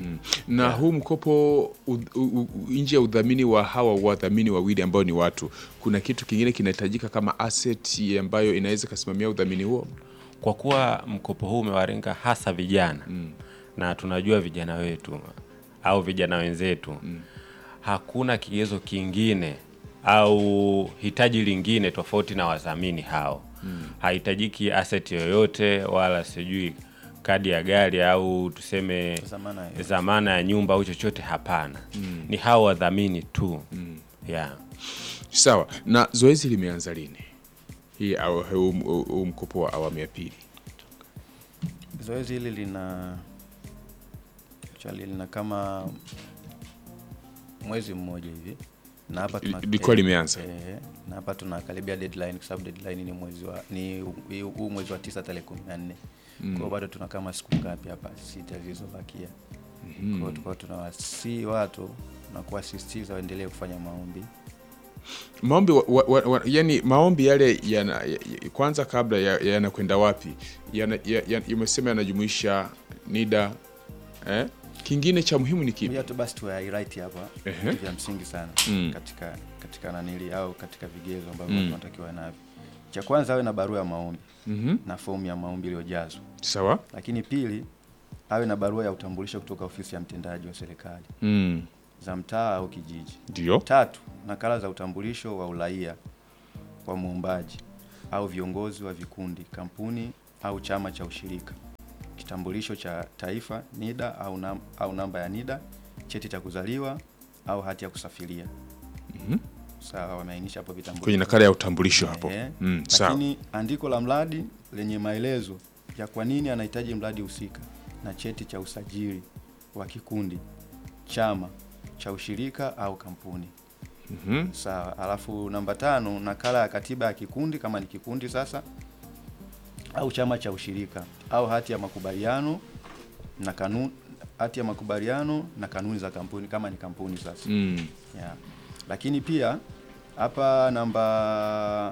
na huu mkopo u- u- u- nje ya udhamini wa hawa wadhamini wawili ambao ni watu, kuna kitu kingine kinahitajika kama asset ambayo inaweza ikasimamia udhamini huo? kwa kuwa mkopo huu umewalenga hasa vijana Mm. na tunajua vijana wetu au vijana wenzetu hakuna kigezo kingine au hitaji lingine tofauti na wadhamini hao hahitajiki asset yoyote wala sijui kadi ya gari au tuseme Zamana ya- zamana ya nyumba au chochote hapana ni hao wadhamini tu yeah. Sawa. Na zoezi limeanza lini? Hii au- huu huu- huu mkopo wa awamu ya pili. Zoezi hili lina chali lina kama mwezi mmoja hivi na hapa tuna Lilikuwa limeanza? eh, na hapa tunakaribia deadline kwa sababu deadline ni mwezi wa ni huu- huu mwezi wa tisa tarehe kumi na nne kwa hiyo bado tuna kama siku ngapi hapa sita zilizobakia kwa hiyo tulikuwa tunawasii watu na kuwasisitiza waendelee kufanya maombi Maombi wa, wa, wa, wa, yani maombi yale yana, ya, ya- kwanza kabla ya- yanakwenda wapi? Yana, ya, ya, umesema yanajumuisha NIDA eh? Kingine cha muhimu ni kipi? Moja tu basi tu highlight hapa Ehe. vitu vya msingi sana Mm. katika katika nanili au katika vigezo ambavyo Mm. tunatakiwa navyo. cha kwanza awe na barua ya maombi Mhm. na fomu ya maombi iliyojazwa. Sawa. Lakini pili, awe na barua ya utambulisho kutoka ofisi ya mtendaji wa serikali Mm. za mtaa au kijiji. Ndio. Tatu, nakala za utambulisho wa uraia wa muombaji au viongozi wa vikundi, kampuni au chama cha ushirika, kitambulisho cha taifa NIDA au, nam, au namba ya NIDA, cheti cha kuzaliwa au hati ya kusafiria. Mhm. Sawa, wameainisha hapo vitambulisho Kwenye nakala ya utambulisho hapo. Ehe. Mm, sawa. Lakini andiko la mradi lenye maelezo ya kwa nini anahitaji mradi husika na cheti cha usajili wa kikundi, chama cha ushirika au kampuni. Mhm. Sawa. Alafu namba tano, nakala ya katiba ya kikundi kama ni kikundi sasa, au chama cha ushirika au hati ya makubaliano na kanuni, hati ya makubaliano na kanuni za kampuni kama ni kampuni sasa. Mm. Yeah. Lakini pia hapa namba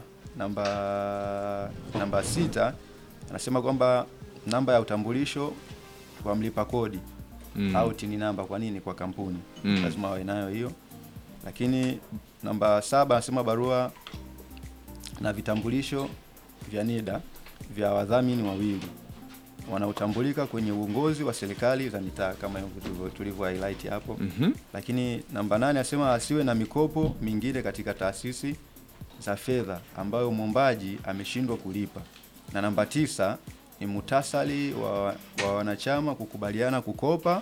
namba namba sita anasema kwamba namba ya utambulisho wa mlipa kodi Mm. au tini namba. Kwa nini? Kwa kampuni Mm. lazima wawe nayo hiyo. Lakini namba saba anasema barua na vitambulisho vya NIDA vya wadhamini wawili wanaotambulika kwenye uongozi wa serikali za mitaa kama hivyo tulivyo- tulivyo highlight hapo. Mhm. Lakini namba nane asema asiwe na mikopo mingine katika taasisi za fedha ambayo mwombaji ameshindwa kulipa. Na namba tisa ni muhtasari wa, wa wanachama kukubaliana kukopa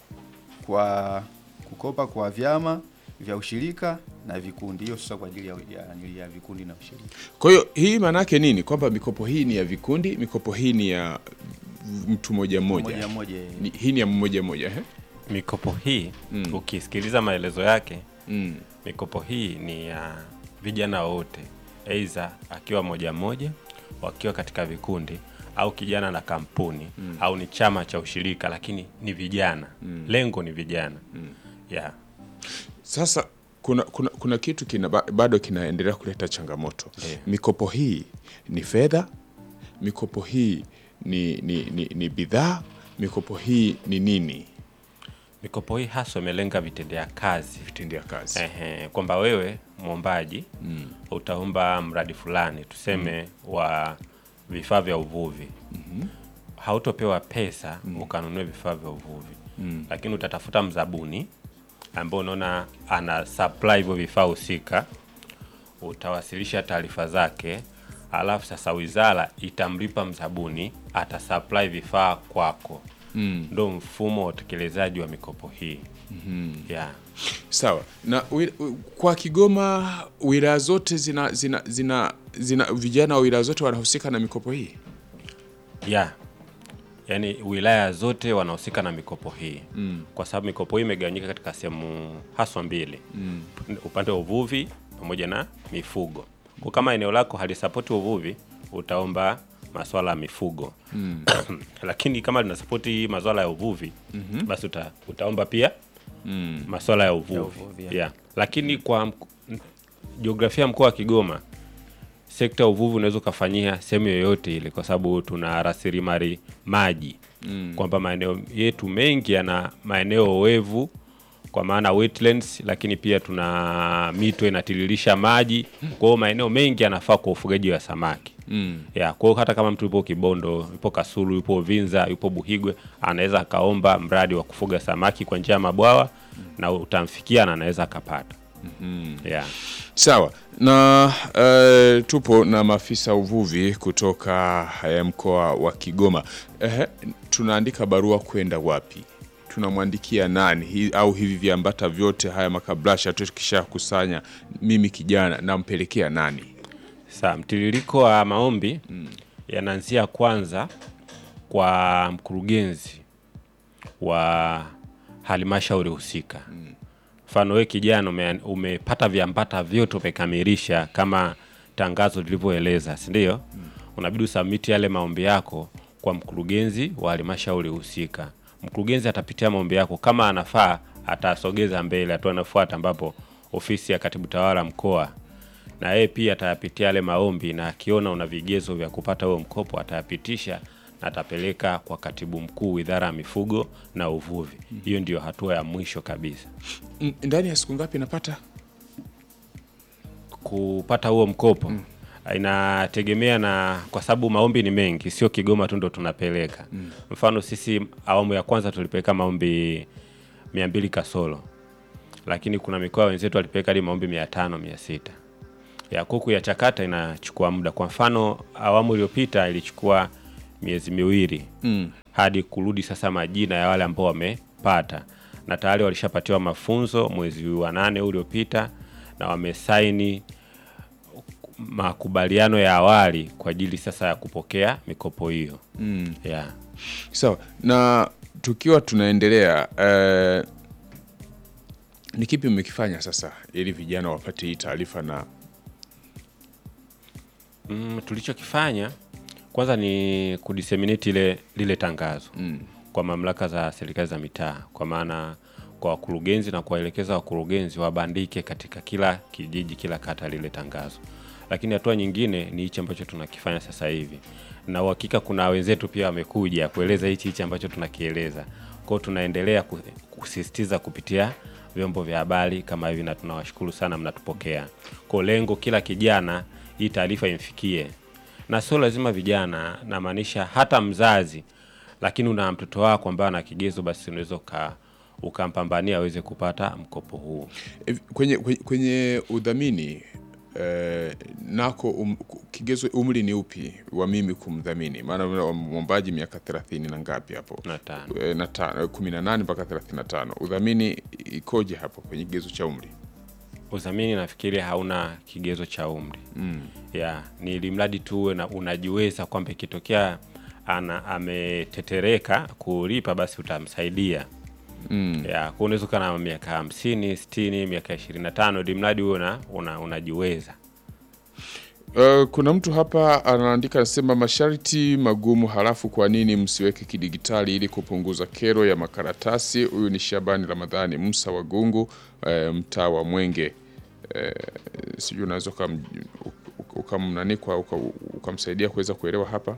kwa kukopa kwa vyama vya ushirika na vikundi. Hiyo sasa kwa ajili ya, ya, ya vikundi na ushirika. Kwa hiyo hii maana yake nini? Kwamba mikopo hii ni ya vikundi, mikopo hii ni ya mtu mmoja mmoja. Mmoja mmoja, eh. Ni- Hii ni ya mmoja mmoja, eh? Mikopo hii Mm. ukisikiliza maelezo yake Mm. mikopo hii ni ya vijana wote, aidha akiwa moja moja, wakiwa katika vikundi au kijana na kampuni Mm. au ni chama cha ushirika, lakini ni vijana Mm. lengo ni vijana Mm. yeah. Sasa kuna, kuna, kuna kitu kina, ba- bado kinaendelea kuleta changamoto. Ndiyo. Mikopo hii ni fedha, mikopo hii ni, ni, ni, ni bidhaa, mikopo hii ni nini? Mikopo hii haswa imelenga vitendea kazi, vitendea kazi Ehe, kwamba wewe mwombaji Mm. utaomba mradi fulani tuseme wa vifaa vya uvuvi Mhm. hautopewa pesa ukanunue vifaa vya uvuvi Mm. lakini utatafuta mzabuni ambao unaona ana supply hivyo vifaa husika, utawasilisha taarifa zake, alafu sasa wizara itamlipa mzabuni, atasupply vifaa kwako. Mm. Ndo mfumo wa utekelezaji wa mikopo hii Mhm. yeah. Sawa na wi- wi- kwa Kigoma wilaya zote zina, zina, zina, zina vijana wa wilaya zote wanahusika na mikopo hii ya yaani wilaya zote wanahusika na mikopo hii Mm. kwa sababu mikopo hii imegawanyika katika sehemu haswa mbili Mm. upande wa uvuvi pamoja na mifugo kwa kama eneo lako halisapoti uvuvi utaomba maswala ya mifugo Mm. lakini kama linasapoti maswala ya uvuvi Mhm. basi uta, utaomba pia Mm. maswala ya uvuvi, Ya uvuvi, ya. yeah. lakini kwa mk- m- jiografia ya mkoa wa Kigoma sekta ya uvuvi unaweza ukafanyia sehemu yoyote ile, kwa sababu tuna rasilimali maji Mm. kwamba maeneo yetu mengi yana maeneo oevu kwa maana wetlands, lakini pia tuna mito inatiririsha maji. Kwa hiyo maeneo mengi yanafaa kwa ufugaji wa samaki Mm. ya kwa hiyo hata kama mtu yupo Kibondo, yupo Kasulu, yupo Vinza, yupo Buhigwe, anaweza akaomba mradi wa kufuga samaki kwa njia ya mabwawa na utamfikia na anaweza akapata. Mhm. Yeah. Sawa na eh, tupo na maafisa uvuvi kutoka eh, mkoa wa Kigoma. Ehe, tunaandika barua kwenda wapi? Tunamwandikia nani? Hi, au hivi viambata vyote haya makabrasha tukishakusanya, mimi kijana nampelekea nani? Sawa, mtiririko wa maombi yanaanzia kwanza kwa mkurugenzi wa halmashauri husika. Mfano wewe kijana ume, umepata viambata vyote umekamilisha kama tangazo lilivyoeleza, si ndio? Unabidi usubmit yale maombi yako kwa mkurugenzi wa halmashauri husika. Mkurugenzi atapitia maombi yako, kama anafaa atasogeza mbele, hatua inafuata ambapo ofisi ya katibu tawala mkoa na yeye pia atayapitia yale maombi na akiona una vigezo vya kupata huo mkopo atayapitisha na atapeleka kwa katibu mkuu idara ya mifugo na uvuvi. Hiyo ndio hatua ya mwisho kabisa. Mm, Ndani ya siku ngapi napata? Kupata huo mkopo inategemea na kwa sababu maombi ni mengi, sio Kigoma tu ndo tunapeleka. Mm. Mfano sisi awamu ya kwanza tulipeleka maombi mia mbili kasoro, lakini kuna mikoa wenzetu walipeleka hadi maombi mia tano mia sita ya kuku ya chakata inachukua muda. Kwa mfano awamu iliyopita ilichukua miezi miwili Mm. hadi kurudi sasa majina ya wale ambao wamepata, na tayari walishapatiwa mafunzo mwezi wa nane uliopita na wamesaini makubaliano ya awali kwa ajili sasa ya kupokea mikopo hiyo. Mm. Yeah. Sawa, na tukiwa tunaendelea eh, ni kipi mmekifanya sasa ili vijana wapate hii taarifa na Mm, tulichokifanya kwanza ni kudiseminate ile lile tangazo mm. kwa mamlaka za serikali za mitaa, kwa maana kwa wakurugenzi na kuwaelekeza wakurugenzi wabandike katika kila kijiji, kila kata lile tangazo. Lakini hatua nyingine ni hichi ambacho tunakifanya sasa hivi, na uhakika kuna wenzetu pia wamekuja kueleza hichi hichi ambacho tunakieleza. Kwao tunaendelea ku- kusisitiza kupitia vyombo vya habari kama hivi, na tunawashukuru sana mnatupokea. Kwa lengo kila kijana hii taarifa imfikie, na sio lazima vijana, namaanisha hata mzazi, lakini una mtoto wako ambaye ana kigezo, basi unaweza uka ukampambania aweze kupata mkopo huu. Eh, kwenye, kwenye, kwenye udhamini eh, nako um, kigezo umri ni upi wa mimi kumdhamini? Maana mwombaji miaka thelathini na ngapi hapo na tano eh, na tano kumi na nane mpaka thelathini na tano udhamini ikoje hapo kwenye kigezo cha umri? Udhamini nafikiri hauna kigezo cha umri Mm. ya ni ili mradi tu uwe na unajiweza kwamba ikitokea ana ametetereka kulipa basi utamsaidia. Mm. Ya, kwa unaweza ukawa na miaka hamsini, sitini, miaka ishirini na tano ili mradi uwe una, una, unajiweza. Uh, kuna mtu hapa anaandika anasema masharti magumu, halafu kwa nini msiweke kidigitali ili kupunguza kero ya makaratasi? Huyu ni Shabani Ramadhani Musa wa Gungu, uh, mtaa wa Mwenge. Uh, sijui unaweza ukam- uk- ukamnani kwa uka- ukamsaidia kuweza kuelewa hapa.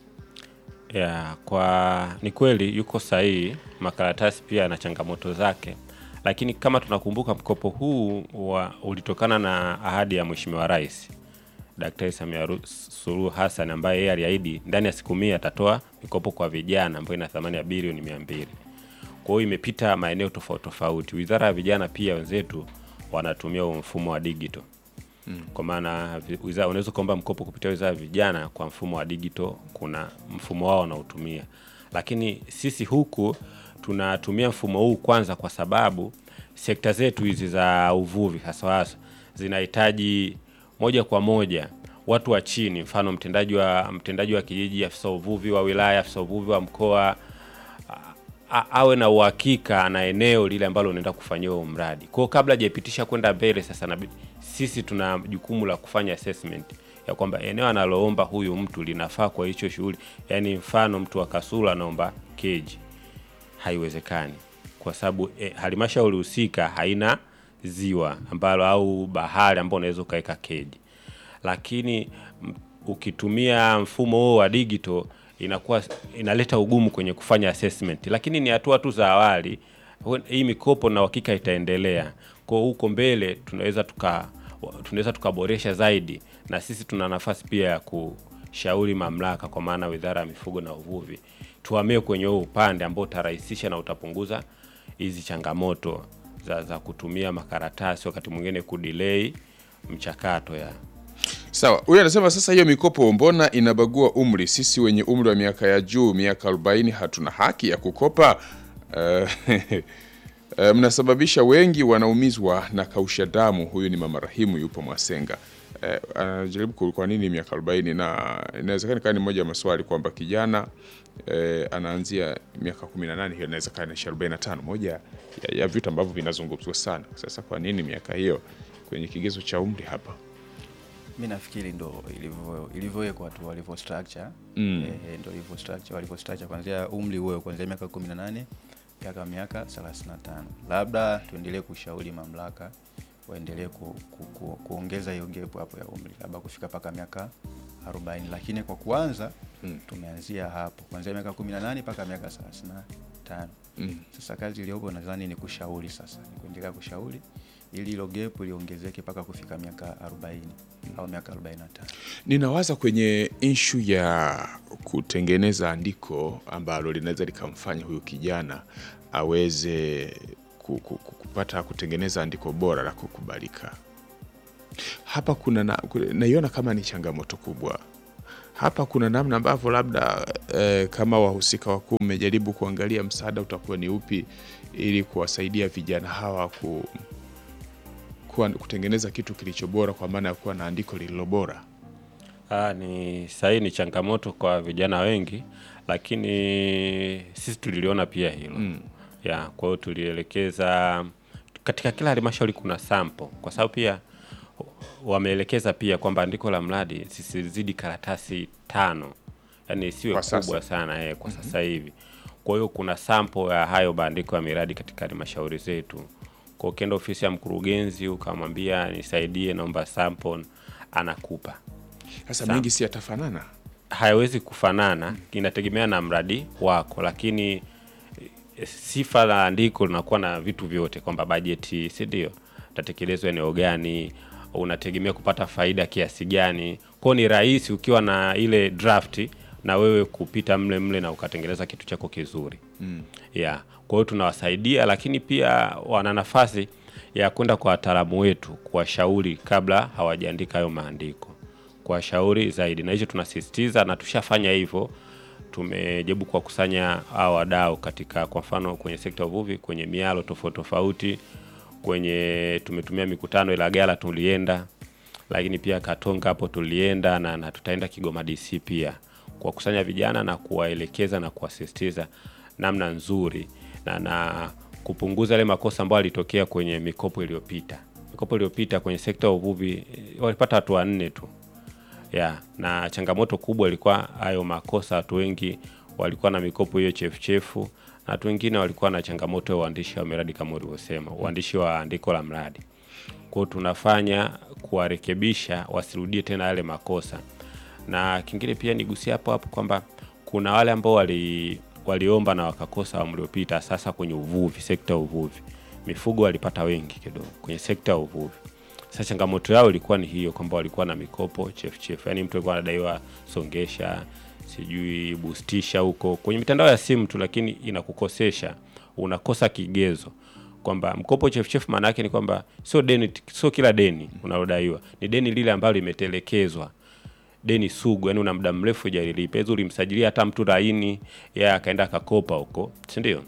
Ya, kwa ni kweli yuko sahihi, makaratasi pia yana changamoto zake, lakini kama tunakumbuka mkopo huu wa, ulitokana na ahadi ya Mheshimiwa Rais Daktari Samia Ru- Suluhu Hassan ambaye yeye aliahidi ndani ya siku mia atatoa mikopo kwa vijana ambayo ina thamani ya bilioni mia mbili. Kwa hiyo imepita maeneo tofauti tofauti. Wizara ya Vijana pia wenzetu wanatumia huo mfumo wa digital Mm. kwa maana vi- wizara unaweza kuomba mkopo kupitia wizara ya vijana kwa mfumo wa digital, kuna mfumo wao wanaotumia, lakini sisi huku tunatumia mfumo huu kwanza kwa sababu sekta zetu hizi za uvuvi hasa hasa zinahitaji moja kwa moja watu wa chini, mfano mtendaji wa mtendaji wa kijiji, afisa uvuvi wa wilaya, afisa uvuvi wa mkoa a- awe na uhakika na eneo lile ambalo unaenda kufanyia huo mradi. Kwa hiyo kabla hajaipitisha kwenda mbele, sasa na sisi tuna jukumu la kufanya assessment ya kwamba eneo analoomba huyu mtu linafaa kwa hicho shughuli. Yaani mfano mtu wa Kasulu anaomba keji, haiwezekani kwa sababu eh, halmashauri husika haina ziwa ambalo au bahari ambao unaweza ukaweka keji, lakini m- ukitumia mfumo huo wa digital inakuwa inaleta ugumu kwenye kufanya assessment, lakini ni hatua tu za awali. Hu- Hii mikopo na uhakika itaendelea kwa huko mbele, tunaweza tuka tunaweza tukaboresha zaidi, na sisi tuna nafasi pia ya kushauri mamlaka, kwa maana Wizara ya Mifugo na Uvuvi, tuhamie kwenye huo upande ambao utarahisisha na utapunguza hizi changamoto za, za kutumia makaratasi, wakati mwingine kudelay mchakato ya Sawa, huyu anasema sasa, hiyo mikopo mbona inabagua umri? Sisi wenye umri wa miaka ya juu, miaka 40, hatuna haki ya kukopa? Eh, eh, mnasababisha wengi wanaumizwa na kausha damu. Huyu ni mama Rahimu, yupo Mwasenga. Eh, anajaribu ku- kwa nini miaka 40, na inawezekana ikawa ni moja ya maswali kwamba kijana eh, anaanzia miaka 18, hiyo inawezekana ni 45, moja ya, ya vitu ambavyo vinazungumzwa sana. Sasa kwa nini miaka hiyo kwenye kigezo cha umri hapa? mi nafikiri ndo ilivyo- ilivyowekwa tu walivyo structure Mm. eh, ndo ilivyo structure walivyo structure kuanzia umri huo kuanzia miaka 18 mpaka miaka 35 labda tuendelee kushauri mamlaka waendelee ku, ku, ku, kuongeza hiyo gap hapo ya umri labda kufika mpaka miaka 40 lakini kwa kuanza tumeanzia hapo kuanzia miaka 18 mpaka miaka 35 Mm. sasa kazi iliyopo nadhani ni kushauri sasa ni kuendelea kushauri ili hilo gap liongezeke mpaka kufika miaka 40 au miaka 45 Ninawaza kwenye inshu ya kutengeneza andiko ambalo linaweza likamfanya huyu kijana aweze ku- ku- ku- kupata kutengeneza andiko bora la kukubalika. Hapa kuna na, ku- naiona kama ni changamoto kubwa. Hapa kuna namna ambavyo labda eh, kama wahusika wakuu mmejaribu kuangalia msaada utakuwa ni upi ili kuwasaidia vijana hawa ku, kuwa, kutengeneza kitu kilicho bora kwa maana ya kuwa na andiko lililo bora. Ah, ni sahihi, ni changamoto kwa vijana wengi, lakini sisi tuliliona pia hilo Mm. ya kwa hiyo tulielekeza katika kila halmashauri kuna sample, kwa sababu pia wameelekeza pia kwamba andiko la mradi zisizidi karatasi tano, yani isiwe Kwa kubwa sasa. sana eh, kwa sasa hivi. Kwa hiyo kuna sample ya hayo maandiko ya miradi katika halmashauri zetu. Kwa hiyo ukienda ofisi ya mkurugenzi ukamwambia nisaidie, naomba sample, anakupa Sasa Sawa. mengi si yatafanana. hayawezi kufanana, inategemea na mradi wako, lakini eh, sifa la andiko linakuwa na vitu vyote, kwamba bajeti, si ndio, utatekelezwa eneo gani, unategemea kupata faida kiasi gani. Kwao ni rahisi ukiwa na ile draft na wewe kupita mle mle na ukatengeneza kitu chako kizuri Mm. yeah. Kwa hiyo tunawasaidia, lakini pia wana nafasi ya kwenda kwa wataalamu wetu kuwashauri kabla hawajaandika hayo maandiko, kuwashauri zaidi, na hicho tunasisitiza na tushafanya hivyo. Tumejaribu kuwakusanya hao wadau katika, kwa mfano kwenye sekta ya uvuvi, kwenye mialo tofauti tofauti, kwenye tumetumia mikutano Ilagala tulienda, lakini pia Katonga hapo tulienda na, na tutaenda Kigoma DC pia kuwakusanya vijana na kuwaelekeza na kuwasisitiza namna nzuri na, na kupunguza yale makosa ambayo yalitokea kwenye mikopo iliyopita. Mikopo iliyopita kwenye sekta ya uvuvi eh, walipata watu wanne tu ya na changamoto kubwa ilikuwa hayo makosa. Watu wengi walikuwa na mikopo hiyo chefuchefu, na watu wengine walikuwa na changamoto ya uandishi wa miradi kama ulivyosema, uandishi wa andiko la mradi. Kwa hiyo tunafanya kuwarekebisha wasirudie tena yale makosa, na kingine pia nigusia hapo hapo kwamba kuna wale ambao wali waliomba na wakakosa awamu iliyopita. Sasa kwenye uvuvi, sekta ya uvuvi, mifugo walipata wengi kidogo kwenye sekta ya uvuvi. Sasa changamoto yao ilikuwa ni hiyo kwamba walikuwa na mikopo chefuchefu, yaani mtu alikuwa anadaiwa songesha, sijui bustisha huko kwenye mitandao ya simu tu, lakini inakukosesha, unakosa kigezo kwamba mkopo chefuchefu. Maana yake ni kwamba sio deni, sio kila deni unalodaiwa, ni deni lile ambalo limetelekezwa deni sugu, yani una muda mrefu hujalilipa. Hizo ulimsajilia hata mtu laini, yeye akaenda akakopa huko, si ndio?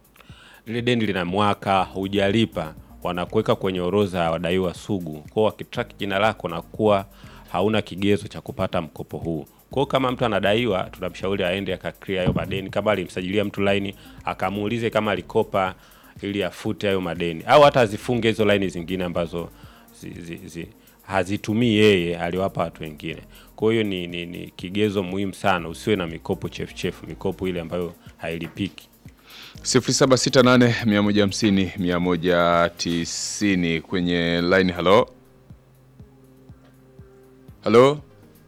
Lile deni lina mwaka hujalipa, wanakuweka kwenye orodha ya wadaiwa sugu. Kwao wakitrack jina lako na kuwa hauna kigezo cha kupata mkopo huu. Kwao kama mtu anadaiwa, tunamshauri aende akaklia hayo madeni. Kama alimsajilia mtu laini, akamuulize kama alikopa ili afute hayo madeni, au hata azifunge hizo laini zingine ambazo zi, zi, zi, hazitumii yeye, aliwapa watu wengine. Kwa hiyo ni, ni, ni kigezo muhimu sana, usiwe na mikopo chefuchefu, mikopo ile ambayo hailipiki. 0768 150 190 kwenye line. Halo, halo,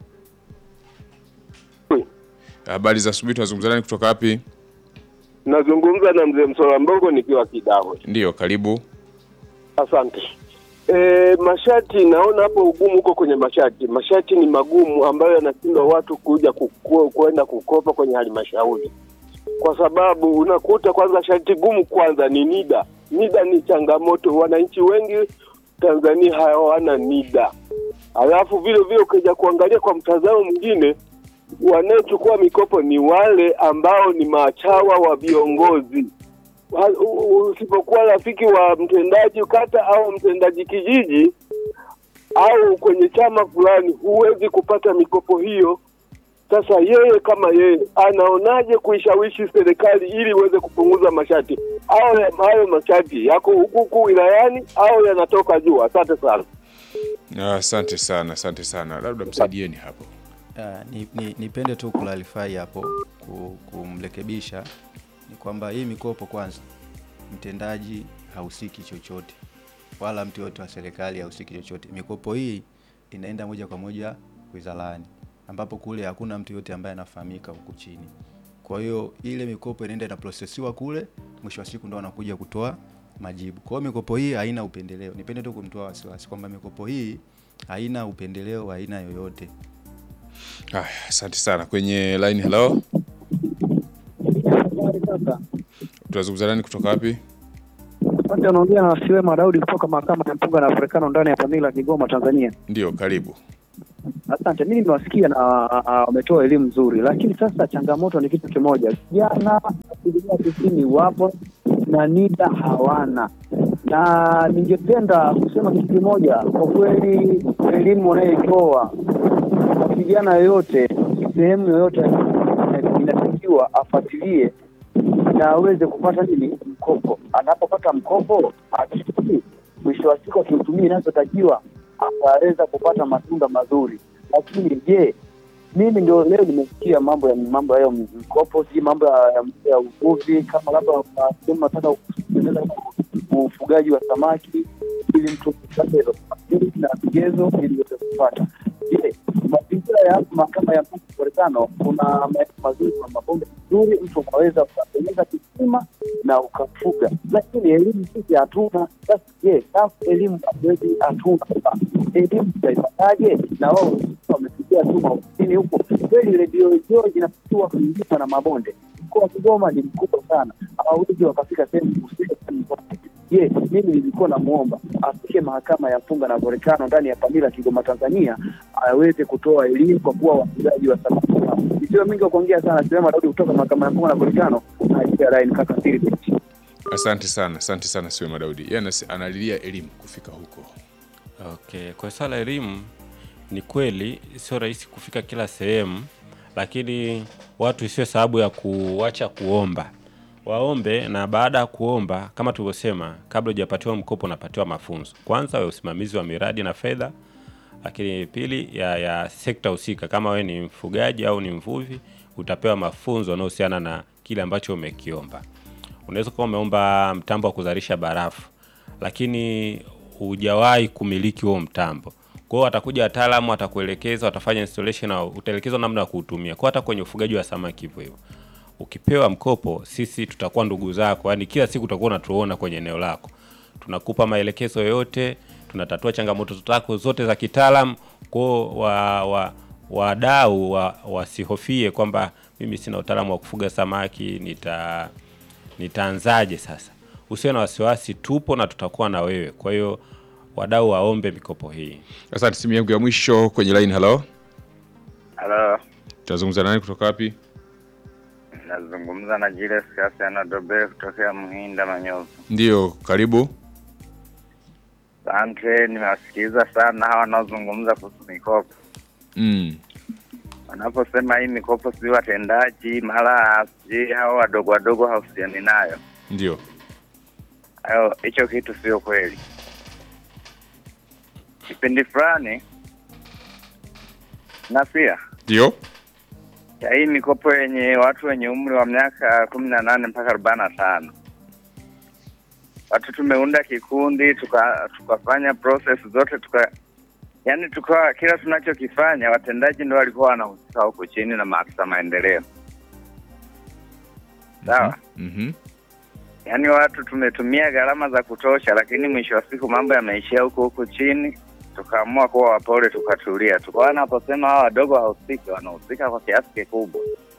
habari za asubuhi. Tunazungumza nani kutoka wapi? Nazungumza na mzee Msola Mbogo nikiwa Kidawe. Ndiyo, karibu. Asante. E, masharti naona hapo ugumu huko kwenye masharti. Masharti ni magumu ambayo yanashindwa watu kuja kuku- kwenda kukopa kwenye halmashauri, kwa sababu unakuta kwanza sharti gumu kwanza ni NIDA. NIDA ni changamoto, wananchi wengi Tanzania hawana NIDA. Alafu vile vile ukija kuangalia kwa mtazamo mwingine, wanaochukua mikopo ni wale ambao ni machawa wa viongozi wa- u- u- usipokuwa rafiki wa mtendaji kata au mtendaji kijiji au kwenye chama fulani, huwezi kupata mikopo hiyo. Sasa yeye kama yeye anaonaje kuishawishi serikali ili iweze kupunguza masharti au ya- hayo masharti yako huku huku wilayani au yanatoka juu? Asante sana. Ah, Asante sana, asante sana, labda msaidieni hapo. Ah, ni, ni, nipende tu clarify hapo ku- kumrekebisha ni kwamba hii mikopo kwanza, mtendaji hahusiki chochote wala mtu yote wa serikali hahusiki chochote. Mikopo hii inaenda moja kwa moja wizarani, ambapo kule hakuna mtu yote ambaye anafahamika huku chini. Kwa hiyo ile mikopo inaenda inaprosesiwa kule, mwisho wa siku ndo wanakuja kutoa majibu. Kwa hiyo mikopo hii haina upendeleo. Nipende tu kumtoa wasiwasi kwamba mikopo hii haina upendeleo wa aina yoyote. Haya, asante sana. Kwenye line, hello, tunazungumza nani kutoka wapi? Asante, anaongea na Siwema Daudi kutoka mahakama ya mpunga na Afrikano ndani ya Pamila, Kigoma, Tanzania. Ndio, karibu. Asante, mimi nimewasikia na ah, wametoa elimu nzuri, lakini sasa changamoto ni kitu kimoja, vijana asilimia tisini wapo na NIDA hawana, na ningependa kusema kitu kimoja. Kwa kweli, elimu wanayoitoa kwa kijana yoyote sehemu yoyote inatakiwa afuatilie na aweze kupata nini mkopo. Anapopata mkopo akishukuru, mwisho wa siku akiutumia inachotakiwa ataweza kupata matunda mazuri. Lakini je, mimi ndio leo nimesikia mambo ya mambo hayo mkopo, si mambo ya, ya, ya uvuvi, kama labda kuna sehemu nataka kuendeleza ufugaji wa samaki ili mtu apate hilo samaki na vigezo ili uweze kupata. Je, mazingira ya hapa mahakama ya Mungu Marekano kuna maeneo mazuri, kuna mabonde mazuri, mtu unaweza ukatengeneza kisima na ukafuga, lakini elimu sisi hatuna. Sasa je, safu elimu hatuwezi, hatuna elimu tutaipataje? Na wao wamefikia tu maofisini huko. Kweli redio George inafikiwa kuingiwa na mabonde. Mkoa wa Kigoma ni mkubwa sana, hawawezi wakafika sehemu husika. Je, mimi nilikuwa namwomba afike mahakama ya mpunga na volkano ndani ya Pamila, Kigoma, Tanzania, aweze kutoa elimu kwa kuwa wafugaji wa samaki. Isiwe mingi wa kuongea sana, sema Daudi kutoka mahakama ya mpunga na volkano na line kaka Philip. Asante sana, asante sana Siwema Daudi. Yeye anasi- analilia elimu kufika huko. Okay, kwa swala la elimu ni kweli sio rahisi kufika kila sehemu, lakini watu isiwe sababu ya kuacha kuomba. Waombe na baada ya kuomba, kama tulivyosema, kabla hujapatiwa mkopo unapatiwa mafunzo. Kwanza ya usimamizi wa miradi na fedha, lakini pili ya, ya sekta husika. Kama wewe ni mfugaji au ni mvuvi, utapewa mafunzo yanayohusiana na kile ambacho umekiomba. Unaweza kuwa umeomba mtambo wa kuzalisha barafu, lakini hujawahi kumiliki huo mtambo. Kwa hiyo watakuja wataalamu, watakuelekeza, watafanya installation na utaelekezwa namna ya kuutumia. Kwa hata kwenye ufugaji wa samaki hivyo hivyo. Ukipewa mkopo, sisi tutakuwa ndugu zako, yaani kila siku utakuwa unatuona kwenye eneo lako. Tunakupa maelekezo yote, tunatatua changamoto zako zote za kitaalam. Kwa hiyo wa, wa, wadau wa, wasihofie kwamba mimi sina utaalamu wa kufuga samaki, nita nitaanzaje sasa? Usiwe na wasiwasi, tupo na tutakuwa na wewe. Kwa hiyo wadau waombe mikopo hii. Asante. Simu yangu ya mwisho kwenye line, hello. Halo, Tunazungumza nani kutoka wapi? nazungumza na Julius Kasiano Dobe kutokea Mhinda Manyovu. Ndio, karibu. Asante, nimewasikiliza sana hawa wanaozungumza kuhusu mikopo. Mm. Wanaposema hii mikopo sijui watendaji mara sijui hao wadogo wadogo hahusiani nayo, Ndio. hayo hicho kitu sio kweli. Kipindi fulani na pia Ndio. ya hii mikopo yenye watu wenye umri wa miaka kumi na nane mpaka arobaini na tano watu tumeunda kikundi tuka- tukafanya process zote tuka yani tukawa kila tunachokifanya watendaji ndio walikuwa wanahusika huko chini na maafisa maendeleo sawa Mhm. yaani watu tumetumia gharama za kutosha lakini mwisho wa siku mambo yameishia huko huko chini tukaamua kuwa wapole tukatulia tukawa wanaposema hawa wadogo hahusiki wanahusika kwa kiasi kikubwa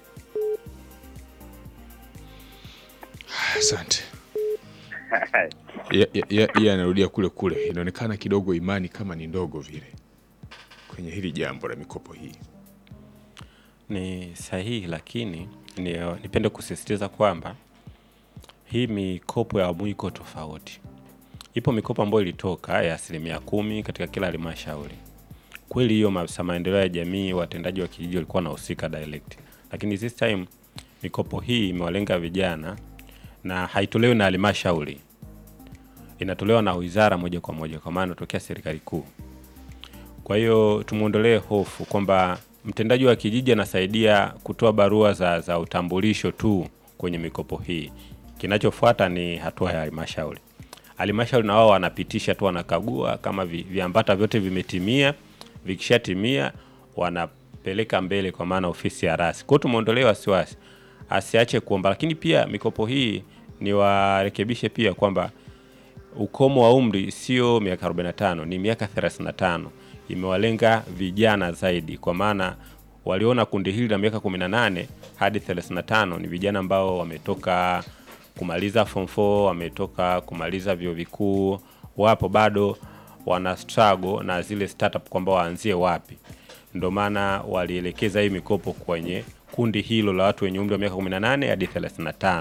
Asante. Ye- ye- ye- Yeye anarudia kule kule, inaonekana kidogo imani kama ni ndogo vile kwenye hili jambo la mikopo hii. Ni sahihi, lakini ni, nipende kusisitiza kwamba hii mikopo ya awamu iko tofauti. Ipo mikopo ambayo ilitoka ya asilimia kumi katika kila halmashauri. Kweli hiyo maafisa maendeleo ya jamii, watendaji wa kijiji walikuwa wanahusika direct, lakini this time mikopo hii imewalenga vijana na haitolewi na halmashauri, inatolewa na wizara moja kwa moja, kwa maana inatokea serikali kuu. Kwa hiyo tumwondolee hofu kwamba mtendaji wa kijiji anasaidia kutoa barua za, za utambulisho tu kwenye mikopo hii. Kinachofuata ni hatua ya halmashauri. Halmashauri na wao wanapitisha tu, wanakagua kama vi, viambata vyote vimetimia. Vikishatimia peleka mbele, kwa maana ofisi ya rasi. Kwa hiyo tumeondolea wasiwasi, asiache kuomba, lakini pia mikopo hii ni warekebishe pia kwamba ukomo wa umri sio miaka 45 ni miaka 35. Imewalenga vijana zaidi, kwa maana waliona kundi hili la miaka 18 hadi 35 ni vijana ambao wametoka kumaliza form 4, wametoka kumaliza vyuo vikuu, wapo bado wana struggle na zile startup kwamba waanzie wapi. Ndio maana walielekeza hii mikopo kwenye kundi hilo la watu wenye umri wa miaka 18 hadi 35.